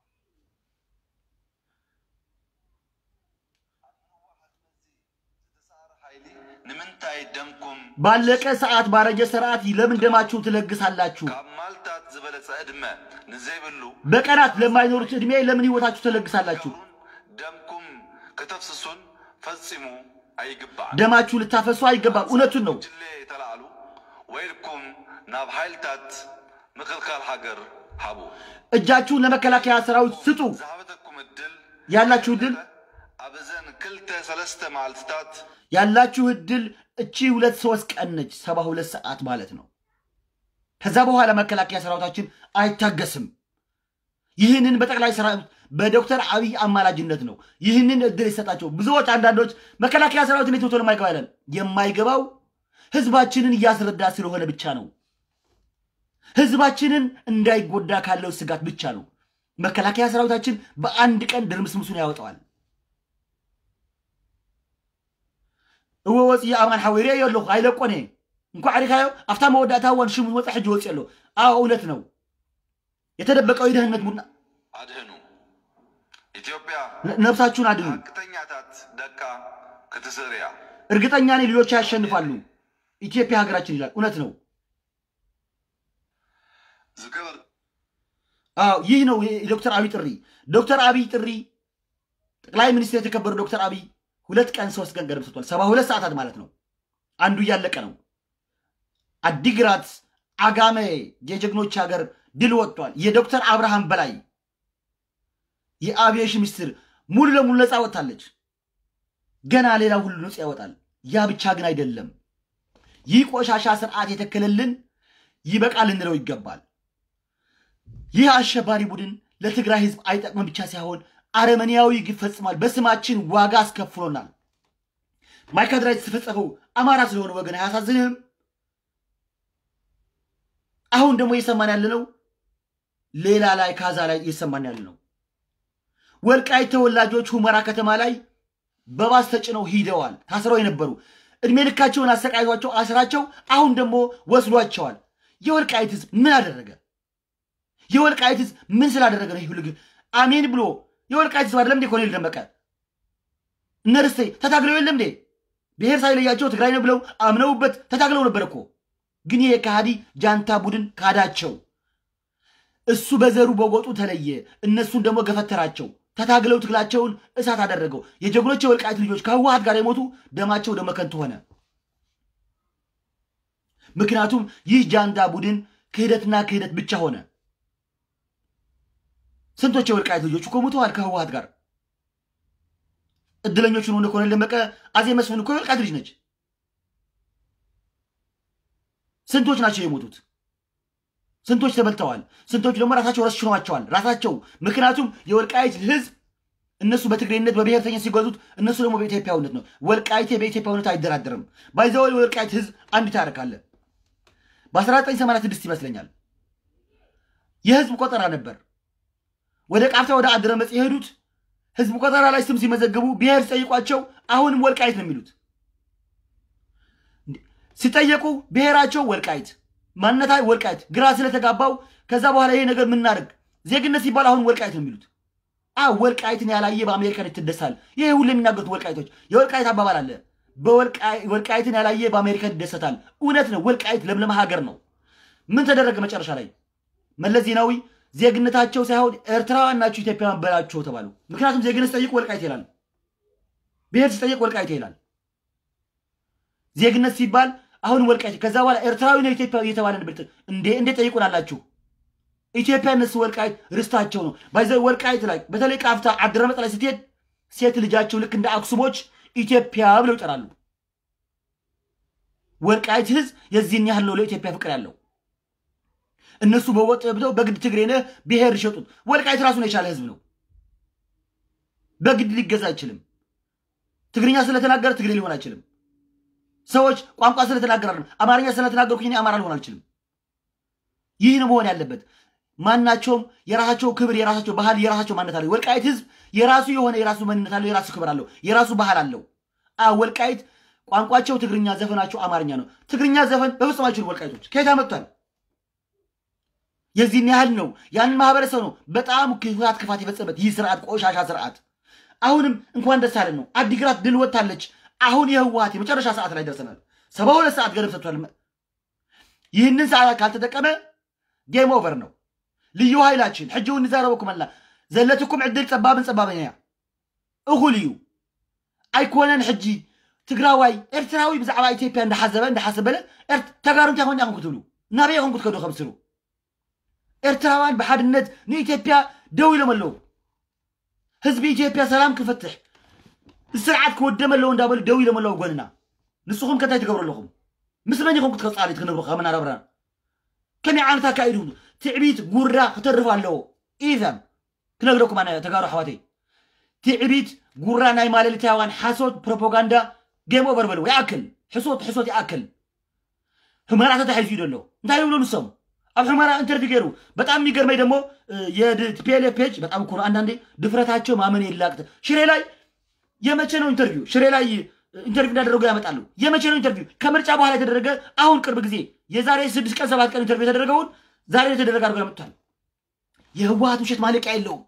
Speaker 2: ሓይሊ ንምንታይ ደምኩም
Speaker 1: ባለቀ ሰዓት ባረጀ ስርዓት ለምን ደማችሁ ትለግሳላችሁ?
Speaker 2: ካብ ማልታት ዝበለፀ ዕድመ ንዘይብሉ
Speaker 1: በቀናት ለማይኖሩት ዕድሜ ለምን ህይወታችሁ ትለግሳላችሁ?
Speaker 2: ደምኩም ከተፍስሱን ፈፂሙ ኣይግባእ
Speaker 1: ደማችሁ ልታፈሱ አይገባም። እውነቱን ነው።
Speaker 2: ጅሌ ተላዕሉ ወይልኩም ናብ ሓይልታት ምክልካል ሃገር ሃቡ
Speaker 1: እጃችሁን ለመከላከያ ሰራዊት ስጡ።
Speaker 2: ዝሃበተኩም እድል
Speaker 1: ያላችሁ እድል
Speaker 2: ኣብዘን ክልተ ሰለስተ መዓልትታት
Speaker 1: ያላችሁ እድል እቺ ሁለት ሶስት ቀን ነች፣ ሰባ ሁለት ሰዓት ማለት ነው። ከዛ በኋላ መከላከያ ሰራዊታችን አይታገስም። ይህንን በጠቅላይ ሰራዊት በዶክተር አብይ አማላጅነት ነው ይህንን እድል የሰጣቸው። ብዙዎች አንዳንዶች መከላከያ ሰራዊት እንዴት ቶሎ የማይገባ ያለን የማይገባው ህዝባችንን እያስረዳ ስለሆነ ብቻ ነው። ህዝባችንን እንዳይጎዳ ካለው ስጋት ብቻ ነው። መከላከያ ሰራዊታችን በአንድ ቀን ድርምስምሱን ያወጣዋል። እወ ወፅኢ ኣማን ሓዊረ እየ ኣለኹ ኣይለቆነ እንኳ ዓሪካዮ ኣብታ መወዳእታ እዋን ሽሙ ወፅእ ሕጂ ወፅእ ኣሎ ኣብ እውነት ነው የተደበቀው የደህንነት ቡድን
Speaker 2: ኣድህኑ ኢትዮጵያ
Speaker 1: ነብሳችሁን አድኑ።
Speaker 2: ሓቅተኛታት ደቃ ክትስዕር እያ
Speaker 1: እርግጠኛ ነኝ ልጆች ያሸንፋሉ። ኢትዮጵያ ሀገራችን ይላል። እውነት ነው።
Speaker 2: ዝገበር
Speaker 1: አዎ ይህ ነው የዶክተር አብይ ጥሪ። ዶክተር አብይ ጥሪ ጠቅላይ ሚኒስትር የተከበሩ ዶክተር አብይ ሁለት ቀን ሶስት ቀን ገደብ ሰጥቷል። ሰባ ሁለት ሰዓታት ማለት ነው። አንዱ እያለቀ ነው። አዲግራት አጋሜ የጀግኖች ሀገር ድል ወጥቷል። የዶክተር አብርሃም በላይ የአቪዬሽን ሚኒስትር ሙሉ ለሙሉ ነፃ ወጥታለች። ገና ሌላ ሁሉ ነፃ ያወጣል። ያ ብቻ ግን አይደለም። ይህ ቆሻሻ ስርዓት የተከለልን ይበቃል ልንለው ይገባል። ይህ አሸባሪ ቡድን ለትግራይ ህዝብ አይጠቅምም ብቻ ሳይሆን አረመኔያዊ ግፍ ፈጽሟል። በስማችን ዋጋ አስከፍሎናል። ማይካድራ የተፈጸመው አማራ ስለሆነ ወገን አያሳዝንህም? አሁን ደግሞ እየሰማን ያለነው ሌላ ላይ ካዛ ላይ እየሰማን ያለ ነው። ወልቃይት ተወላጆች ሁመራ ከተማ ላይ በባስ ተጭነው ሂደዋል። ታስረው የነበሩ እድሜ ልካቸውን አሰቃይቷቸው አስራቸው አሁን ደግሞ ወስዷቸዋል። የወልቃይት ህዝብ ምን አደረገ? የወልቃይት ህዝብ ምን ስላደረገ ነው ይህ ሁሉ ግፍ? አሜን ብሎ የወልቃይት ህዝብ አይደለም እንዴ ኮሎኔል ደመቀ እነ ርስቴ ተታግለው የለም እንዴ ብሔር ሳይለያቸው ትግራይ ነው ብለው አምነውበት ተታግለው ነበር እኮ። ግን ይሄ ከሃዲ ጃንታ ቡድን ካዳቸው። እሱ በዘሩ በጎጡ ተለየ፣ እነሱን ደግሞ ገፈተራቸው። ተታግለው ትግላቸውን እሳት አደረገው። የጀግኖች የወልቃይት ልጆች ከህወሀት ጋር የሞቱ ደማቸው ደመ ከንቱ ሆነ። ምክንያቱም ይህ ጃንታ ቡድን ክህደትና ክህደት ብቻ ሆነ። ስንቶች የወልቃይት ልጆች እኮ ሙተዋል ከህወሀት ጋር። እድለኞቹን ሆነ ኮሎኔል ደመቀ አዜብ መስፍን እኮ የወልቃይት ልጅ ነች። ስንቶች ናቸው የሞቱት? ስንቶች ተበልተዋል? ስንቶች ደግሞ ራሳቸው ረሽነዋቸዋል። ራሳቸው ምክንያቱም የወልቃይት ህዝብ እነሱ በትግሬነት በብሔርተኛ ሲጓዙት እነሱ ደግሞ በኢትዮጵያዊነት ነው። ወልቃይቴ በኢትዮጵያዊነት አይደራደርም። ባይዘው የወልቃይት ህዝብ አንድ ታሪክ አለ። በ1986 ይመስለኛል የህዝብ ቆጠራ ነበር። ወደ ቃፍታ ወደ አድረመጽ የሄዱት ህዝብ ቆጠራ ላይ ስም ሲመዘግቡ ብሔር ሲጠይቋቸው አሁንም ወልቃይት ነው የሚሉት። ሲጠየቁ ብሔራቸው ወልቃይት ማንነታ ወልቃይት ግራ ስለተጋባው ከዛ በኋላ ይሄ ነገር ምናደርግ ዜግነት ሲባል አሁን ወልቃይት ነው የሚሉት። አ ወልቃይትን ያላየ በአሜሪካን ይትደሳል። ይሄ ሁሉ የሚናገሩት ወልቃይቶች የወልቃይት አባባል አለ። ወልቃይትን ያላየ በአሜሪካን ይደሰታል። እውነት ነው። ወልቃይት ለምለም ሀገር ነው። ምን ተደረገ መጨረሻ ላይ? መለስ ዜናዊ ዜግነታቸው ሳይሆን ኤርትራውያን ናቸው ኢትዮጵያውያን በላቸው ተባሉ። ምክንያቱም ዜግነት ሲጠይቅ ወልቃይት ይላል፣ ብሔር ሲጠይቅ ወልቃይት ይላል። ዜግነት ሲባል አሁን ወልቃይት ከዛ በኋላ ኤርትራዊ ነው ኢትዮጵያዊ እየተባለ ነበር። እንዴ እንዴት ጠይቁናላችሁ? ኢትዮጵያ እነሱ ወልቃይት ርስታቸው ነው። ባይዘ ወልቃይት ላይ በተለይ ቃፍታ አድረመጥ ላይ ስትሄድ ሴት ልጃቸው ልክ እንደ አክሱሞች ኢትዮጵያ ብለው ይጠራሉ። ወልቃይት ህዝብ የዚህን ያህል ነው ለኢትዮጵያ ፍቅር ያለው። እነሱ በወጥ ብለው በግድ ትግሬ ነህ ብሔር ይሸጡት። ወልቃይት ራሱን የቻለ ህዝብ ነው። በግድ ሊገዛ አይችልም። ትግርኛ ስለተናገረ ትግሬ ሊሆን አይችልም። ሰዎች ቋንቋ ስለተናገረ አይደለም። አማርኛ ስለተናገርኩኝ እኔ አማራ ልሆን አልችልም። ይህ ነው መሆን ያለበት። ማናቸውም የራሳቸው ክብር፣ የራሳቸው ባህል፣ የራሳቸው ማንነት አለው። ወልቃይት ህዝብ የራሱ የሆነ የራሱ ማንነት አለው፣ የራሱ ክብር አለው፣ የራሱ ባህል አለው። አ ወልቃይት ቋንቋቸው ትግርኛ፣ ዘፈናቸው አማርኛ ነው። ትግርኛ ዘፈን በፍጹም አይችሉም ወልቃይቶች። ከየት አመጥቷል? የዚህን ያህል ነው። ያንን ማህበረሰብ ነው በጣም ክፋት ክፋት የፈጸመበት ይህ ስርዓት፣ ቆሻሻ ስርዓት። አሁንም እንኳን ደስ አለን ነው። አዲግራት ድል ወጥታለች። አሁን የህወሀት የመጨረሻ ሰዓት ላይ ደርሰናል። ሰባ ሁለት ሰዓት ገደብ ሰጥቷል። ይህንን ሰዓት ካልተጠቀመ ጌም ኦቨር ነው። ልዩ ኃይላችን ሕጂ እውን ንዛረበኩም ኣላ ዘለትኩም ዕድል ፀባብን ፀባብን እያ እኹል እዩ ኣይኮነን ሕጂ ትግራዋይ ኤርትራዊ ብዛዕባ ኢትዮጵያ እንዳሓዘበ እንዳሓሰበለ ተጋሩ እንታይ ኮን ኢኹም ክትብሉ ናበይ ኢኹም ክትከዱ ከምስሉ ኤርትራውያን ብሓድነት ንኢትዮጵያ ደው ኢሎም ኣለዉ ህዝቢ ኢትዮጵያ ሰላም ክፈትሕ ስርዓት ክወደም ኣለዎ እንዳበሉ ደው ኢሎም ኣለዉ ጎንና ንስኹም ከንታይ ትገብሩ ኣለኹም ምስ መን ኢኹም ክትቀፃሊት ክንብሩ ከምናረብና ከመይ ዓይነት ኣካይዱ ትዕቢት ጉራ ክተርፍ ኣለዎ ኢዘን ክነግረኩም ኣነ ተጋሩ ኣሕዋተይ ትዕቢት ጉራ ናይ ማለልታውያን ሓሶት ፕሮፓጋንዳ ጌም ኦቨር በልዎ ይኣክል ሕሶት ሕሶት ይኣክል ሕመራ ተታሒዙ እዩ ደሎ እንታይ ይብሉ ንሶም ኣብ ሕመራ ኢንተርቪው ገይሩ በጣም የሚገርመኝ ደግሞ የፒኤልኤፍ ፔጅ በጣም እኮ ነው አንዳንዴ ድፍረታቸው ማመን የላቅት ሽሬ ላይ የመቼ ነው ኢንተርቪው ሽሬ ላይ ኢንተርቪው እንዳደረጉ ያመጣሉ የመቼ ነው ኢንተርቪው ከምርጫ በኋላ የተደረገ አሁን ቅርብ ጊዜ የዛሬ ስድስት ቀን ሰባት ቀን ኢንተርቪው የተደረገውን ዛሬ የተደረገ አድርገው ያመጡታል የህወሀት ውሸት ማለቂያ የለውም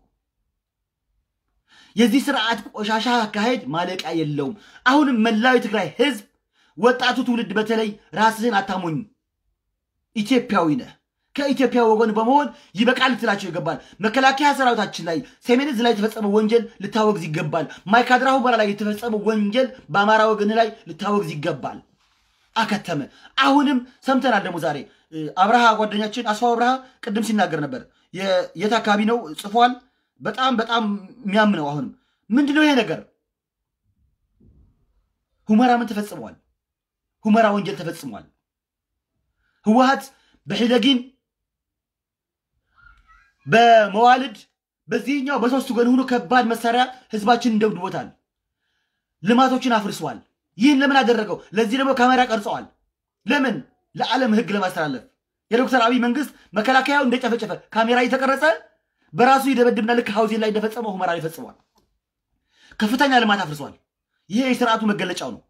Speaker 1: የዚህ ስርዓት ቆሻሻ አካሄድ ማለቂያ የለውም አሁንም መላው የትግራይ ህዝብ ወጣቱ ትውልድ በተለይ ራስህን አታሞኝ ኢትዮጵያዊ ነህ ከኢትዮጵያ ወገን በመሆን ይበቃል ልትላቸው ይገባል መከላከያ ሰራዊታችን ላይ ሰሜን ዕዝ ላይ የተፈጸመ ወንጀል ልታወግዝ ይገባል ማይካድራ ሁመራ ላይ የተፈጸመ ወንጀል በአማራ ወገን ላይ ልታወግዝ ይገባል አከተመ አሁንም ሰምተናል ደግሞ ዛሬ አብርሃ ጓደኛችን አስፋው አብርሃ ቅድም ሲናገር ነበር የት አካባቢ ነው ጽፏል በጣም በጣም የሚያምነው አሁንም ምንድነው ይሄ ነገር ሁመራ ምን ተፈጽሟል ሁመራ ወንጀል ተፈጽሟል ህወሀት በሒደጊን በመዋልድ በዚህኛው በሶስቱ ጎን ሆኖ ከባድ መሳሪያ ህዝባችንን ደብድቦታል ልማቶችን አፍርሰዋል ይህን ለምን አደረገው ለዚህ ደግሞ ካሜራ ቀርጸዋል ለምን ለዓለም ህግ ለማስተላለፍ የዶክተር አብይ መንግስት መከላከያው እንደጨፈጨፈ ካሜራ እየተቀረጸ በራሱ ይደበድብና ልክ ሀውዜን ላይ እንደፈጸመው ሁመራ ላይ ፈጽሟል ከፍተኛ ልማት አፍርሰዋል ይሄ የስርዓቱ መገለጫው ነው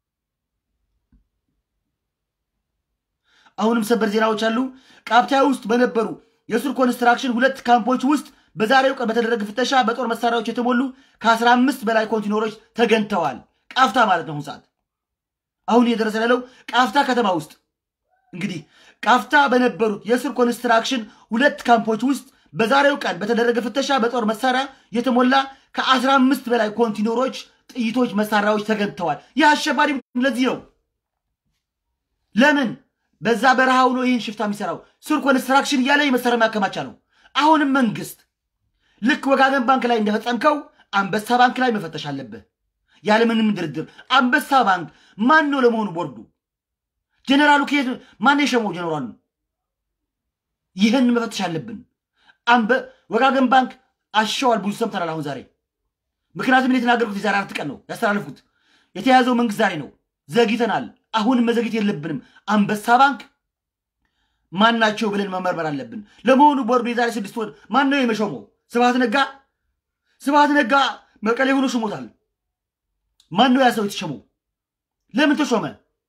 Speaker 1: አሁንም ሰበር ዜናዎች አሉ ቃብታ ውስጥ በነበሩ የሱር ኮንስትራክሽን ሁለት ካምፖች ውስጥ በዛሬው ቀን በተደረገ ፍተሻ በጦር መሳሪያዎች የተሞሉ ከ15 በላይ ኮንቲነሮች ተገኝተዋል ቃፍታ ማለት ነው ሰዓት አሁን እየደረሰ ያለው ቃፍታ ከተማ ውስጥ እንግዲህ ቃፍታ በነበሩት የስር ኮንስትራክሽን ሁለት ካምፖች ውስጥ በዛሬው ቀን በተደረገ ፍተሻ በጦር መሳሪያ የተሞላ ከ15 በላይ ኮንቲነሮች ጥይቶች መሳሪያዎች ተገኝተዋል ይህ አሸባሪ ለዚህ ነው ለምን በዛ በረሃ ሆኖ ይህን ሽፍታ የሚሰራው ሱር ኮንስትራክሽን እያለ የመሳሪያ ማከማቻ ነው አሁንም መንግስት ልክ ወጋገን ባንክ ላይ እንደፈጸምከው አንበሳ ባንክ ላይ መፈተሽ አለብህ ያለምንም ድርድር አንበሳ ባንክ ማን ነው ለመሆኑ ቦርዱ ጀኔራሉ ከየት ማን የሸመው ጀኔራሉ ይህን መፈተሽ አለብን ወጋገን ባንክ አሸዋል ብዙ ሰምተናል አሁን ዛሬ ምክንያቱም የተናገርኩት የዛሬ አራት ቀን ነው ያስተላለፍኩት የተያዘው መንግስት ዛሬ ነው ዘግይተናል አሁንም መዘግየት የለብንም አንበሳ ባንክ ማን ናቸው ብለን መመርመር አለብን ለመሆኑ ቦርዱ የዛሬ ስድስት ወር ማን ነው የመሾመው ስብሃት ነጋ ስብሃት ነጋ መቀሌ ሆኖ ሽሞታል ማን ነው ያ ሰው የተሸመው ለምን ተሾመ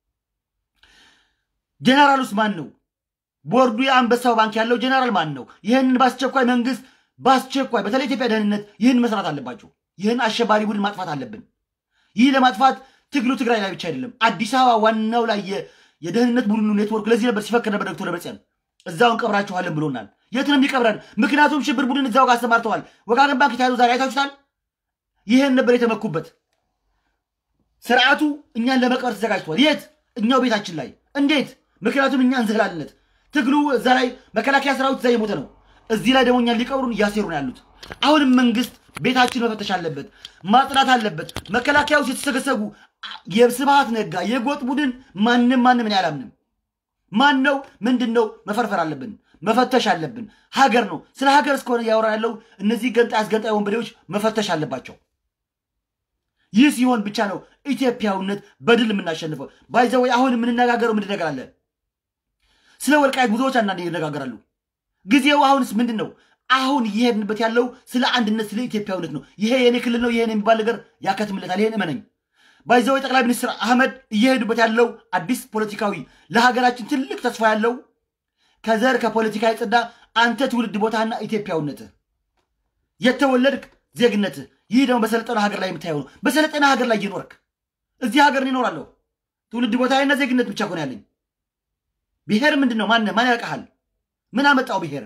Speaker 1: ጀነራሉስ ማን ነው ቦርዱ የአንበሳው ባንክ ያለው ጀነራል ማን ነው ይህንን በአስቸኳይ መንግስት በአስቸኳይ በተለይ ኢትዮጵያ ደህንነት ይህን መስራት አለባቸው ይህን አሸባሪ ቡድን ማጥፋት አለብን ይህ ለማጥፋት ትግሉ ትግራይ ላይ ብቻ አይደለም አዲስ አበባ ዋናው ላይ የደህንነት ቡድኑ ኔትወርክ ለዚህ ነበር ሲፈክር ነበር ዶክተር ደብረጽዮን እዛው እንቀብራችኋለን ብሎናል የት ነው የሚቀብረን ምክንያቱም ሽብር ቡድን እዛው ጋር አሰማርተዋል ወጋገን ባንክ የተያዙ ዛሬ አይታችሁታል ይህን ነበር የተመኩበት ስርዓቱ እኛን ለመቅበር ተዘጋጅቷል የት እኛው ቤታችን ላይ እንዴት ምክንያቱም እኛ እንዝህላልነት ትግሉ እዛ ላይ መከላከያ ሰራዊት እዛ የሞተ ነው እዚህ ላይ ደግሞ እኛን ሊቀብሩን እያሴሩ ነው ያሉት አሁንም መንግስት ቤታችን መፈተሽ አለበት ማጽዳት አለበት መከላከያ ውስጥ የተሰገሰጉ የስብሃት ነጋ የጎጥ ቡድን ማንም ማንም እኔ አላምንም ማን ነው ምንድን ነው መፈርፈር አለብን መፈተሽ አለብን ሀገር ነው ስለ ሀገር እስከሆነ እያወራ ያለው እነዚህ ገንጣይ አስገንጣይ ወንበዴዎች መፈተሽ አለባቸው ይህ ሲሆን ብቻ ነው ኢትዮጵያዊነት በድል የምናሸንፈው ባይዘወይ አሁን የምንነጋገረው ምንድን ነገር አለ ስለ ወልቃይት ብዙዎች አንዳንድ ይነጋገራሉ ጊዜው አሁንስ ምንድን ነው አሁን እየሄድንበት ያለው ስለ አንድነት ስለ ኢትዮጵያዊነት ነው ይሄ የኔ ክልል ነው ይሄን የሚባል ነገር ያከትምለታል ይሄን እመነኝ ባይዘወይ ጠቅላይ ሚኒስትር አህመድ እየሄዱበት ያለው አዲስ ፖለቲካዊ ለሀገራችን ትልቅ ተስፋ ያለው ከዘር ከፖለቲካ የጸዳ አንተ ትውልድ ቦታና ኢትዮጵያዊነትህ የተወለድክ ዜግነትህ ይህ ደግሞ በሰለጠነ ሀገር ላይ የምታየው ነው በሰለጠነ ሀገር ላይ እየኖርክ እዚህ ሀገር ይኖራለሁ ትውልድ ቦታና ዜግነት ብቻ ኮን ያለኝ ብሔር ምንድን ነው ማን ማን ያውቀሃል ምን አመጣው ብሔር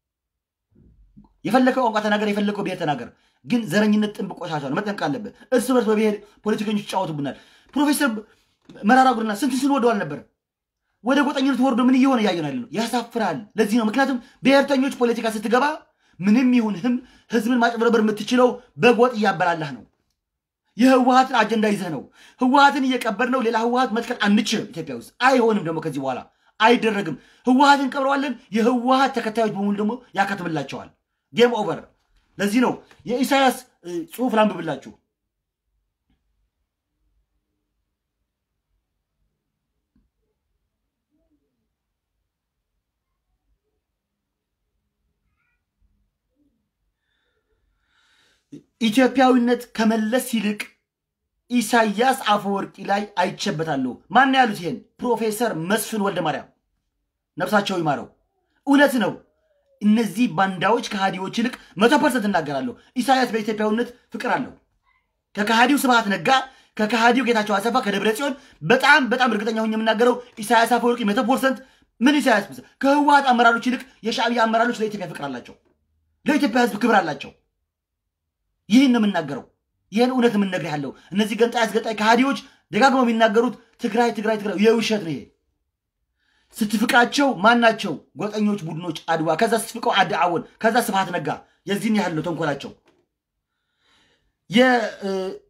Speaker 1: የፈለከው ቋንቋ ተናገር የፈለከው ብሔር ተናገር ግን ዘረኝነት ጥንብ ቆሻሻ ነው መጠንቅ አለበት እርስ በርስ በብሔር ፖለቲከኞች ይጫወቱብናል ፕሮፌሰር መራራ ጉዲና ስንት ስንወደዋል ነበር ወደ ጎጠኝነት ወርዶ ምን እየሆነ እያየን ያለ ነው። ያሳፍራል። ለዚህ ነው ምክንያቱም ብሔርተኞች ፖለቲካ ስትገባ ምንም ይሁን ህም ህዝብን ማጭበርበር የምትችለው በጎጥ እያበላላህ ነው። የህወሀትን አጀንዳ ይዘህ ነው። ህወሀትን እየቀበር ነው። ሌላ ህወሀት መትከል አንችልም ኢትዮጵያ ውስጥ አይሆንም። ደግሞ ከዚህ በኋላ አይደረግም። ህወሀትን ቀብረዋለን። የህወሀት ተከታዮች በሙሉ ደግሞ ያከትምላቸዋል። ጌም ኦቨር። ለዚህ ነው የኢሳያስ እ, ጽሁፍ ላንብብላችሁ። ኢትዮጵያዊነት ከመለስ ይልቅ ኢሳያስ አፈወርቂ ላይ አይቼበታለሁ። ማን ያሉት ይሄን? ፕሮፌሰር መስፍን ወልደ ማርያም ነፍሳቸው ይማረው። እውነት ነው። እነዚህ ባንዳዎች ከሃዲዎች ይልቅ መቶ ፐርሰንት እናገራለሁ። ኢሳያስ በኢትዮጵያዊነት ፍቅር አለው። ከከሃዲው ስብሃት ነጋ፣ ከከሃዲው ጌታቸው አሰፋ፣ ከደብረ ጽዮን በጣም በጣም እርግጠኛ ሆኜ የምናገረው ኢሳያስ አፈወርቂ መቶ ፐርሰንት ምን ኢሳያስ ብስ- ከህወሀት አመራሮች ይልቅ የሻዕቢያ አመራሮች ለኢትዮጵያ ፍቅር አላቸው። ለኢትዮጵያ ህዝብ ክብር አላቸው። ይህን ነው የምናገረው። ይህን እውነት የምንነግር ያለው እነዚህ ገንጣይ አስገጣይ ከሃዲዎች ደጋግመው የሚናገሩት ትግራይ ትግራይ ትግራይ የውሸት ነው። ይሄ ስትፍቃቸው ማናቸው? ጎጠኞች ቡድኖች አድዋ፣ ከዛ ስትፍቀው አድ አወን፣ ከዛ ስብሃት ነጋ። የዚህን ያህል ነው ተንኮላቸው። የ- እ፣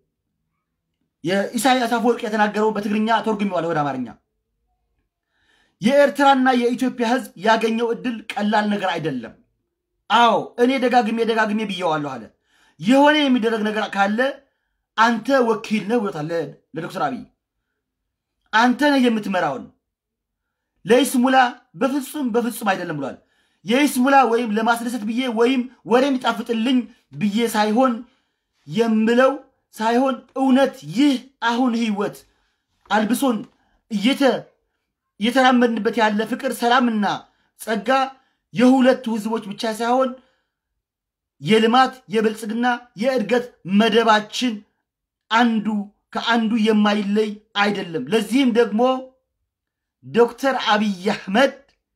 Speaker 1: የኢሳያስ አፈወርቅ የተናገረው በትግርኛ ተርጉሜዋለሁ ወደ አማርኛ። የኤርትራና የኢትዮጵያ ህዝብ ያገኘው እድል ቀላል ነገር አይደለም። አዎ እኔ ደጋግሜ ደጋግሜ ብየዋለሁ አለ። የሆነ የሚደረግ ነገር ካለ አንተ ወኪል ነህ ብሎታል ለ- ለዶክተር አብይ። አንተ ነህ የምትመራውን። ለይስሙላ በፍጹም በፍጹም አይደለም ብሏል። የይስሙላ ወይም ለማስደሰት ብዬ ወይም ወሬ እንዲጣፍጥልኝ ብዬ ሳይሆን የምለው ሳይሆን እውነት ይህ አሁን ህይወት አልብሶን እየተ እየተራመድንበት ያለ ፍቅር፣ ሰላምና ጸጋ የሁለቱ ህዝቦች ብቻ ሳይሆን የልማት የብልጽግና የእድገት መደባችን አንዱ ከአንዱ የማይለይ አይደለም። ለዚህም ደግሞ ዶክተር አብይ አህመድ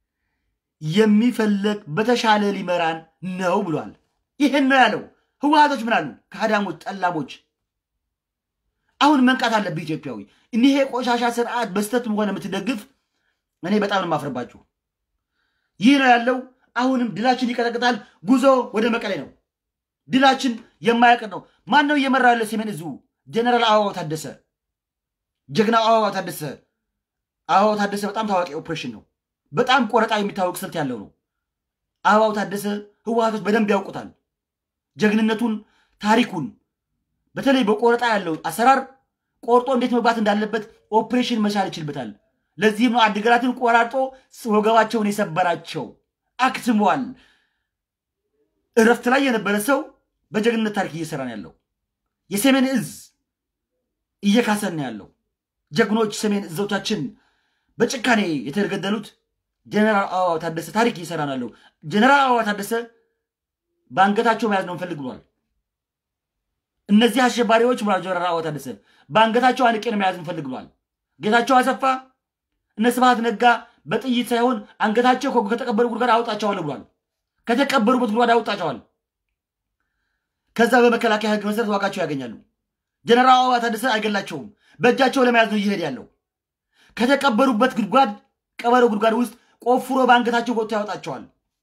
Speaker 1: የሚፈለግ በተሻለ ሊመራን ነው ብሏል። ይህን ነው ያለው። ህወሀቶች ምን አሉ? ከአዳሞች ጠላሞች አሁን መንቃት አለብህ ኢትዮጵያዊ። እኒህ የቆሻሻ ስርዓት በስተትም ሆነ የምትደግፍ እኔ በጣም ነው የማፍርባችሁ። ይህ ነው ያለው። አሁንም ድላችን ይቀጠቅጣል። ጉዞ ወደ መቀሌ ነው። ድላችን የማያውቅ ነው። ማን ነው እየመራ ያለ? ሰሜን እዙ ጀነራል አበባው ታደሰ፣ ጀግናው አበባው ታደሰ። አበባው ታደሰ በጣም ታዋቂ ኦፕሬሽን ነው። በጣም ቆረጣ የሚታወቅ ስልት ያለው ነው። አበባው ታደሰ ህወሀቶች በደንብ ያውቁታል። ጀግንነቱን፣ ታሪኩን በተለይ በቆረጣ ያለው አሰራር ቆርጦ እንዴት መግባት እንዳለበት ኦፕሬሽን መቻል ይችልበታል። ለዚህም ነው አድግራትን ቆራርጦ ወገባቸውን የሰበራቸው። አክትሟል። እረፍት ላይ የነበረ ሰው በጀግንነት ታሪክ እየሰራ ነው ያለው። የሰሜን እዝ እየካሰን ነው ያለው። ጀግኖች ሰሜን እዞቻችን በጭካኔ የተገደሉት ጀነራል አበባው ታደሰ ታሪክ እየሰራ ነው ያለው። ጀነራል አበባው ታደሰ በአንገታቸው መያዝ ነው እንፈልግ ብሏል። እነዚህ አሸባሪዎች ብሏል ጀነራል አበባው ታደሰ በአንገታቸው አንቄ ነው መያዝ እንፈልግ ብሏል። ጌታቸው አሰፋ እነ ስብሃት ነጋ በጥይት ሳይሆን አንገታቸው ከ- ከተቀበሩ ጉድጓድ አውጣቸዋለሁ ብሏል። ከተቀበሩበት ጉድጓድ አውጣቸዋል። ከዛ በመከላከያ ህግ መሰረት ዋጋቸው ያገኛሉ። ጀነራል አበባው ታደሰ አይገላቸውም። በእጃቸው ለመያዝ ነው እየሄድ ያለው። ከተቀበሩበት ጉድጓድ ቀበሮ ጉድጓድ ውስጥ ቆፍሮ በአንገታቸው ወጥቶ ያወጣቸዋል።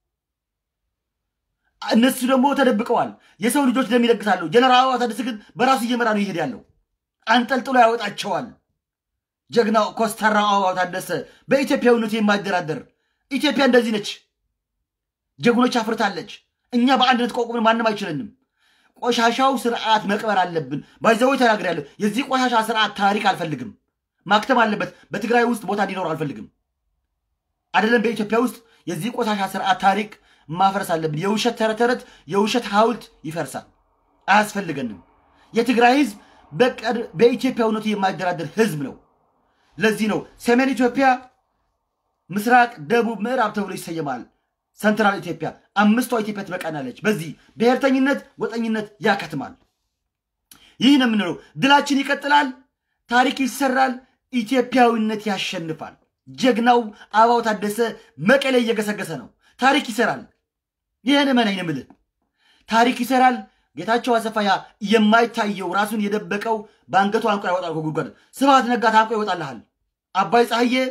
Speaker 1: እነሱ ደግሞ ተደብቀዋል። የሰው ልጆች ደም ይለግሳሉ። ጀነራል አበባው ታደሰ ግን በራሱ እየመራ ነው ይሄድ ያለው። አንጠልጥሎ ያወጣቸዋል። ጀግናው ኮስተራው አበባው ታደሰ በኢትዮጵያዊነቱ የማይደራደር ኢትዮጵያ እንደዚህ ነች። ጀግኖች አፍርታለች። እኛ በአንድነት ቆቁምን ማንም አይችለንም። ቆሻሻው ስርዓት መቅበር አለብን። ባይዘዎች ተናግሬያለሁ። የዚህ ቆሻሻ ስርዓት ታሪክ አልፈልግም። ማክተም አለበት። በትግራይ ውስጥ ቦታ እንዲኖር አልፈልግም። አይደለም በኢትዮጵያ ውስጥ የዚህ ቆሻሻ ስርዓት ታሪክ ማፍረስ አለብን። የውሸት ተረት ተረት የውሸት ሐውልት ይፈርሳል። አያስፈልገንም። የትግራይ ህዝብ በቀድ- በኢትዮጵያዊነቱ የማይደራደር ህዝብ ነው። ለዚህ ነው ሰሜን ኢትዮጵያ፣ ምስራቅ፣ ደቡብ፣ ምዕራብ ተብሎ ይሰየማል። ሰንትራል ኢትዮጵያ አምስቷ ኢትዮጵያ ትበቃናለች። በዚህ ብሔርተኝነት፣ ጎጠኝነት ያከትማል። ይህ ነው የምንለው። ድላችን ይቀጥላል። ታሪክ ይሰራል። ኢትዮጵያዊነት ያሸንፋል። ጀግናው አበባው ታደሰ መቀሌ እየገሰገሰ ነው። ታሪክ ይሰራል። ይህን መናኝ ነው የምልህ። ታሪክ ይሰራል። ጌታቸው አሰፋ ያ የማይታየው ራሱን የደበቀው በአንገቱ አንቆ ያወጣል ከጉድጓድ። ስብሃት ነጋ ታንቆ ይወጣልሃል። አባይ ፀሐዬ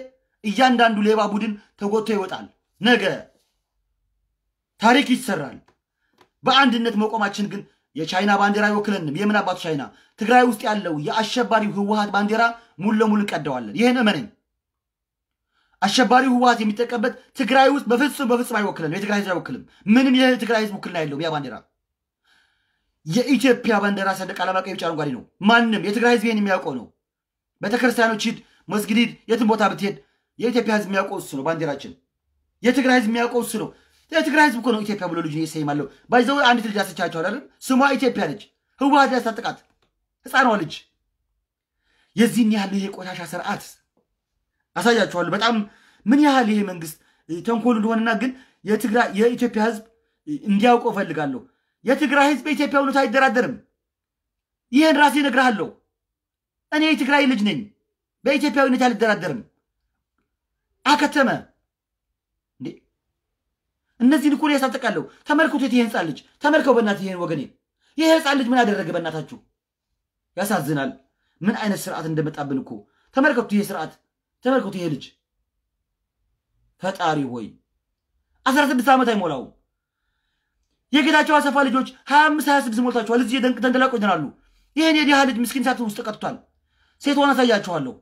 Speaker 1: እያንዳንዱ ሌባ ቡድን ተጎቶ ይወጣል። ነገ ታሪክ ይሰራል። በአንድነት መቆማችን ግን የቻይና ባንዲራ አይወክለንም። የምን አባቱ ቻይና? ትግራይ ውስጥ ያለው የአሸባሪው ህወሀት ባንዲራ ሙሉ ለሙሉ እንቀደዋለን። ይህን እመነኝ። አሸባሪው ህወሀት የሚጠቀምበት ትግራይ ውስጥ በፍጹም በፍጹም አይወክለንም። የትግራይ ህዝብ አይወክልም። ምንም የትግራይ ህዝብ ውክልና የለውም። ያ ባንዲራ የኢትዮጵያ ባንዲራ ሰንደቅ ዓላማ ቀይ፣ ቢጫ፣ አረንጓዴ ነው። ማንም የትግራይ ህዝብ ይህን የሚያውቀው ነው። ቤተክርስቲያኖች ሂድ፣ መስጊድ ሂድ፣ የትም ቦታ ብትሄድ የኢትዮጵያ ህዝብ የሚያውቀው እሱ ነው። ባንዲራችን የትግራይ ህዝብ የሚያውቀው እሱ ነው። የትግራይ ህዝብ እኮ ነው ኢትዮጵያ ብሎ ልጁን እየሰይማለሁ ባይዘው አንዲት ልጅ ያሰቻቸዋል አይደል? ስሟ ኢትዮጵያ ልጅ ህወሀት ያስታጥቃት ህፃኗ ልጅ የዚህን ያህል ይሄ ቆሻሻ ስርዓት አሳያችኋለሁ። በጣም ምን ያህል ይሄ መንግስት ተንኮሉ እንደሆነና ግን የትግራይ የኢትዮጵያ ህዝብ እንዲያውቀው እፈልጋለሁ። የትግራይ ህዝብ በኢትዮጵያዊነቱ አይደራደርም። ይህን ራሴ እነግርሃለሁ። እኔ የትግራይ ልጅ ነኝ። በኢትዮጵያዊነት አልደራደርም። አከተመ እንዴ! እነዚህን እኮ ያሳጠቃለሁ። ተመልከቱት፣ ይሄ ህፃን ልጅ ተመልከው። በእናት ይሄን ወገኔ፣ ይሄ ህፃን ልጅ ምን አደረገ? በእናታችሁ ያሳዝናል። ምን አይነት ስርዓት እንደመጣብን እኮ ተመልከቱ። ይሄ ስርዓት ተመልከቱ። ይሄ ልጅ ፈጣሪ ሆይ አስራ ስድስት ዓመት አይሞላውም። የጌታቸው አሰፋ ልጆች ሀያ አምስት ሀያ ስድስት ሞልታችኋል። እዚህ ተንደላቆ ይሆናሉ። ይህን የድሃ ልጅ ምስኪን ሳት ውስጥ ቀጥቷል። ሴቷን አሳያችኋለሁ።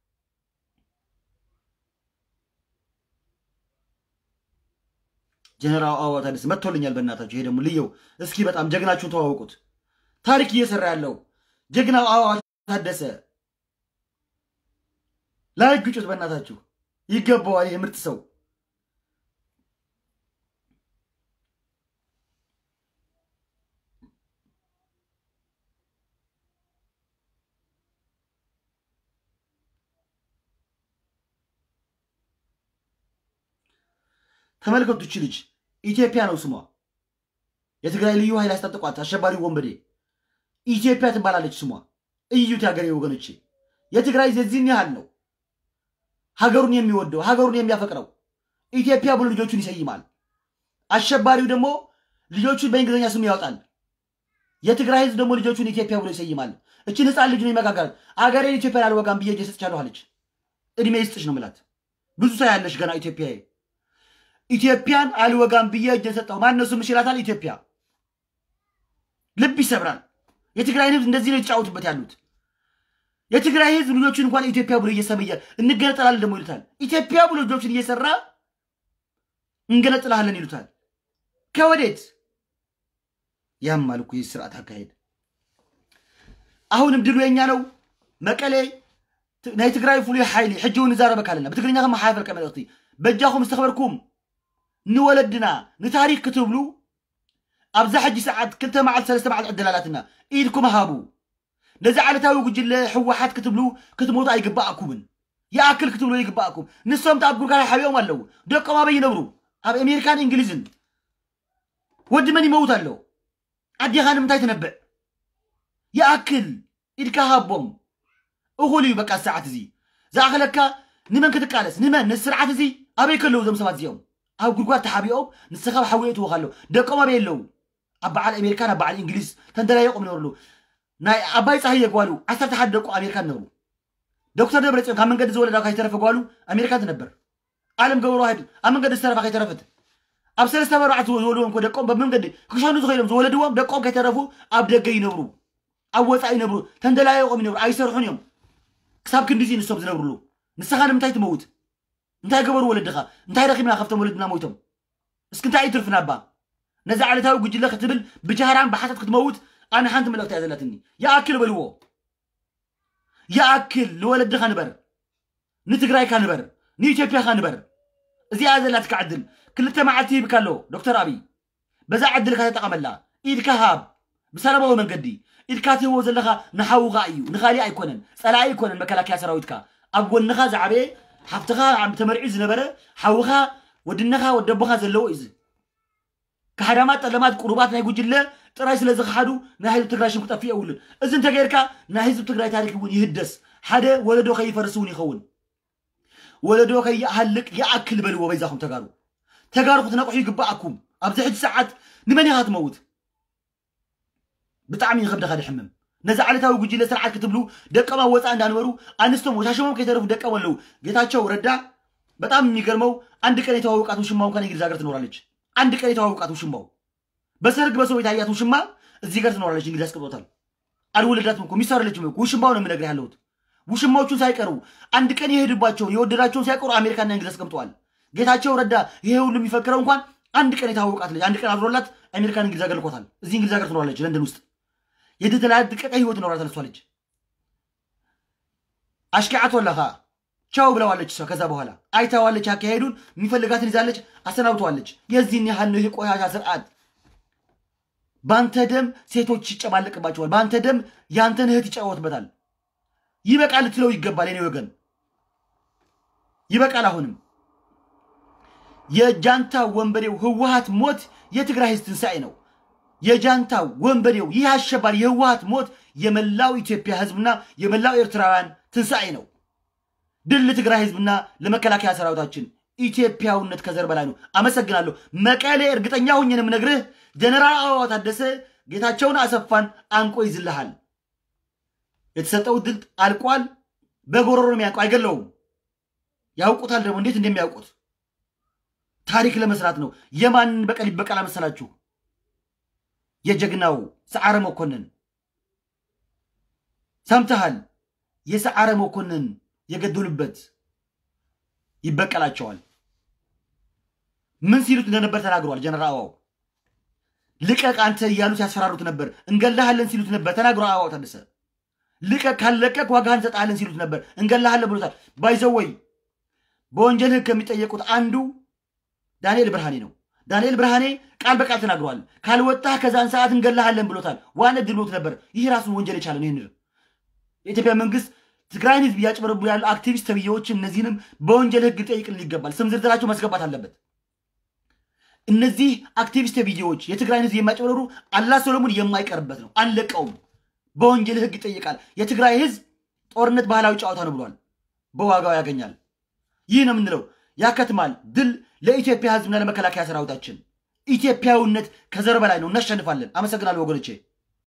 Speaker 1: ጀነራል አበባው ታደሰ መጥቶልኛል። በእናታችሁ ይሄ ደግሞ ልየው እስኪ በጣም ጀግናችሁን ተዋወቁት። ታሪክ እየሰራ ያለው ጀግናው አበባው ታደሰ ላይ ግጩት። በእናታችሁ ይገባዋል። ይሄ ምርጥ ሰው ተመልከቱ። እቺ ልጅ ኢትዮጵያ ነው ስሟ። የትግራይ ልዩ ኃይል ያስታጥቋት አሸባሪ ወንበዴ ኢትዮጵያ ትባላለች ስሟ። እዩት የሀገሬ ወገኖቼ፣ የትግራይ የዚህን ያህል ነው ሀገሩን የሚወደው ሀገሩን የሚያፈቅረው ኢትዮጵያ ብሎ ልጆቹን ይሰይማል። አሸባሪው ደግሞ ልጆቹን በእንግሊዝኛ ስም ያወጣል። የትግራይ ህዝብ ደግሞ ልጆቹን ኢትዮጵያ ብሎ ይሰይማል። እችን ህፃን ልጅ ነው ይመጋገራል። አገሬን ኢትዮጵያን አልወጋም ብዬ እጄ ሰጥቻለሁ አለች። እድሜ ይስጥሽ ነው ምላት። ብዙ ሰው ያለሽ ገና ኢትዮጵያ ኢትዮጵያን አልወጋም ብዬ እጄን ሰጠሁ። ማነው ስምሽ ይላታል። ኢትዮጵያ ልብ ይሰብራል። የትግራይን ህዝብ እንደዚህ ነው የተጫወቱበት ያሉት። የትግራይ ህዝብ ልጆቹን እንኳን ኢትዮጵያ ብሎ እየሰመየ እንገነጠላለን ደግሞ ይሉታል። ኢትዮጵያ ብሎ ልጆቹን እየሰራ እንገነጥላለን ይሉታል። ከወዴት ያማል እኮ ይህ ስርዓት አካሄድ። አሁንም ድሉ የኛ ነው። መቀሌ ናይ ትግራይ ፍሉይ ሓይሊ ሕጂ እውን ንዛረበካ ኣለና ብትግርኛ ከመሓላለፈልከ መልእኽቲ በጃኹም ዝተኸበርኩም ንወለድና ንታሪክ ክትብሉ ኣብዛ ሕጂ ሰዓት ክልተ መዓልቲ ሰለስተ መዓልቲ ዕድላላትና ኢድኩም ሃቡ ነዚ ዓለታዊ ጉጅለ ሕወሓት ክትብሉ ክትሞቱ ኣይግባኣኩምን ይኣክል ክትብሉ ይግባኣኩም ንሶም ቲ ኣብ ጉርጋይ ሓቢኦም ኣለዉ ደቆም ኣበይ ይነብሩ ኣብ ኣሜሪካን እንግሊዝን ወዲ መን ይመውት ኣሎ ዓዲኻ ንምንታይ ትነብዕ ይኣክል ኢድካ ሃቦም እኹል እዩ በቃ ሰዓት እዚ ዝኣኸለካ ንመን ክትቃለስ ንመን ነዚ ስርዓት እዚ ኣበይ ከለዉ እዞም ሰባት እዚኦም ኣብ ጉድጓድ ተሓቢኦም ንስኻ ሓዊ እትውካ ኣሎ ደቆም ኣበይ ኣለዉ ኣብ በዓል ኣሜሪካን ኣብ በዓል እንግሊዝ ተንደላየቆም ይነብርሉ ናይ ኣባይ ፀሃየ ጓሉ ዓሰርተ ሓደ ደቁ ኣሜሪካ ትነብሩ ዶክተር ደብረፅዮን ካብ መንገዲ ዝወለዳ ከይተረፈ ጓሉ ኣሜሪካ ትነበር ዓለም ገብሩ ዋህድ ኣብ መንገዲ ዝተረፋ ከይተረፈት ኣብ ሰለስተ መርዓት ዝወልዎም እኮ ደቆም በመንገዲ ክሸኑ ዝኸይሎም ዝወለድዎም ደቆም ከይተረፉ ኣብ ደገ ይነብሩ ኣብ ወፃኢ ይነብሩ ተንደላየቆም ይነብሩ ኣይሰርሑን እዮም ክሳብ ክንዲ እዚ ንሶም ዝነብሩሉ ንስኻ ንምንታይ ትመውት እንታይ ገበሩ ወለድኻ እንታይ ረኪብና ካብቶም ወለድና ሞይቶም እስኪ እንታይ እዩ ትርፍና ባ ነዚ ዓለታዊ ጉጅለ ክትብል ብጃህራን ብሓሰት ክትመውት ኣነ ሓንቲ መልእክቲ እያ ዘለትኒ ይኣክል በልዎ ይኣክል ንወለድኻ ንበር ንትግራይካ ንበር ንኢትዮጵያኻ ንበር እዚኣ ዘላትካ ዕድል ክልተ መዓልቲ ይብካ ኣሎ ዶክተር ኣብይ በዛ ዕድልካ ተጠቐመላ ኢድካ ሃብ ብሰላማዊ መንገዲ ኢድካ ትህቦ ዘለካ ንሓውኻ እዩ ንኻሊእ ኣይኮነን ፀላኢ ኣይኮነን መከላከያ ሰራዊትካ ኣብ ጎንኻ ዝዓበየ ሓፍትኻ ተመሪዒ ዝነበረ ሓውኻ ወድነኻ ወደቦኻ ዘለዎ እዩ ካሕዳማት ጠለማት ቁሩባት ናይ ጉጅለ ጥራይ ስለ ዝኸሓዱ ናይ ህዝቢ ትግራይ ሽም ክጠፍእ የብሉን እዚ እንተገይርካ ናይ ህዝቢ ትግራይ ታሪክ እውን ይህደስ ሓደ ወለዶ ከይፈርስ እውን ይኸውን ወለዶ ከይሃልቅ ይኣክል በልዎ በይዛኹም ተጋሩ ተጋሩ ክትነቕሑ ይግባኣኩም ኣብዚ ሕጂ ሰዓት ንመን ኢኻ ትመውት ብጣዕሚ ይከብደኻ ድሕምም ነዚ ዓለታዊ ጉጅለ ስርዓት ክትብሉ ደቀማ ወፃእ እንዳንበሩ ኣንስቶም ወሻሸሞም ከይተረፉ ደቀም ኣለዉ ጌታቸው ረዳ በጣም የሚገርመው አንድ ቀን የተዋወቃት ውሽማው እንኳን እንግሊዝ ሀገር ትኖራለች። አንድ ቀን የተዋወቃት ውሽማው በሰርግ በሰው የታያት ውሽማ እዚህ ጋር ትኖራለች። እንግሊዝ ያስቀምጦታል። አልወለዳትም እኮ ሚስት አይደለችም እኮ ውሽማው ነው የምነግርህ ያለሁት። ውሽማዎቹን ሳይቀሩ አንድ ቀን የሄዱባቸውን የወደዳቸውን ሳይቀሩ አሜሪካና እንግሊዝ አስቀምጠዋል። ጌታቸው ረዳ ይሄ ሁሉ የሚፈክረው እንኳን አንድ ቀን የተዋወቃት ልጅ አንድ ቀን አድሮላት አሜሪካን እንግሊዝ ሀገር ልኮታል። እዚህ እንግሊዝ ሀገር ትኖራለች፣ ለንደን ውስጥ የተደላደቀ ህይወት ይኖራታል እሷ ልጅ። አሽኪዓት ወላኻ ቻው ብለዋለች እሷ። ከዛ በኋላ አይታዋለች፣ አካሄዱን የሚፈልጋትን ይዛለች፣ አሰናብተዋለች። የዚህን ያህል ነው ይህ ቆሻሻ ስርዓት። በአንተ ደም ሴቶች ይጨማለቅባቸዋል። በአንተ ደም የአንተን እህት ይጫወትበታል። ይበቃል ልትለው ይገባል። የኔ ወገን ይበቃል። አሁንም የጃንታ ወንበዴው ህወሀት ሞት የትግራይ ህዝብ ትንሣኤ ነው። የጃንታ ወንበዴው ይህ አሸባሪ የህወሀት ሞት የመላው ኢትዮጵያ ህዝብና የመላው ኤርትራውያን ትንሣኤ ነው። ድል ለትግራይ ህዝብና ለመከላከያ ሰራዊታችን። ኢትዮጵያውነት ከዘር በላይ ነው። አመሰግናለሁ። መቀሌ እርግጠኛ ሁኜ ነው የምነግርህ፣ ጀነራል አበባው ታደሰ ጌታቸውን አሰፋን አንቆ ይዝልሃል። የተሰጠው ድል አልቋል። በጎሮሮ ነው የሚያውቀው፣ አይገለውም። ያውቁታል ደግሞ እንዴት እንደሚያውቁት ታሪክ ለመስራት ነው። የማንን በቀል ይበቀል መሰላችሁ? የጀግናው ሰዓረ መኮንን ሰምተሃል? የሰዓረ መኮንን የገደሉበት ይበቀላቸዋል። ምን ሲሉት እንደነበር ተናግሯል። ጀነራል አበባው ልቀቅ አንተ እያሉ ሲያስፈራሩት ነበር። እንገላሃለን ሲሉት ነበር ተናግሯል። አበባው ታደሰ ልቀቅ፣ ካልለቀቅ ዋጋህን እንሰጥሃለን ሲሉት ነበር። እንገላሃለን ብሎታል። ባይዘወይ በወንጀል ህግ ከሚጠየቁት አንዱ ዳንኤል ብርሃኔ ነው። ዳንኤል ብርሃኔ ቃል በቃል ተናግሯል። ካልወጣህ ከዛን ሰዓት እንገላሃለን ብሎታል። ዋነ ድሎት ነበር። ይህ ራሱን ወንጀል የቻለ ነው። ይህን የኢትዮጵያ መንግስት ትግራይን ህዝብ እያጭበረቡ ያሉ አክቲቪስት ተብዬዎችን እነዚህንም በወንጀል ህግ ሊጠይቅልን ይገባል። ስም ዝርዝራቸው ማስገባት አለበት። እነዚህ አክቲቪስት ተብዬዎች የትግራይን ህዝብ የሚያጭበረሩ አላ ሰሎሞን የማይቀርበት ነው። አንለቀውም። በወንጀል ህግ ይጠይቃል። የትግራይ ህዝብ ጦርነት ባህላዊ ጨዋታ ነው ብሏል። በዋጋው ያገኛል። ይህ ነው የምንለው። ያከትማል። ድል ለኢትዮጵያ ህዝብና ለመከላከያ ሰራዊታችን። ኢትዮጵያዊነት ከዘር በላይ ነው። እናሸንፋለን። አመሰግናለሁ ወገኖቼ።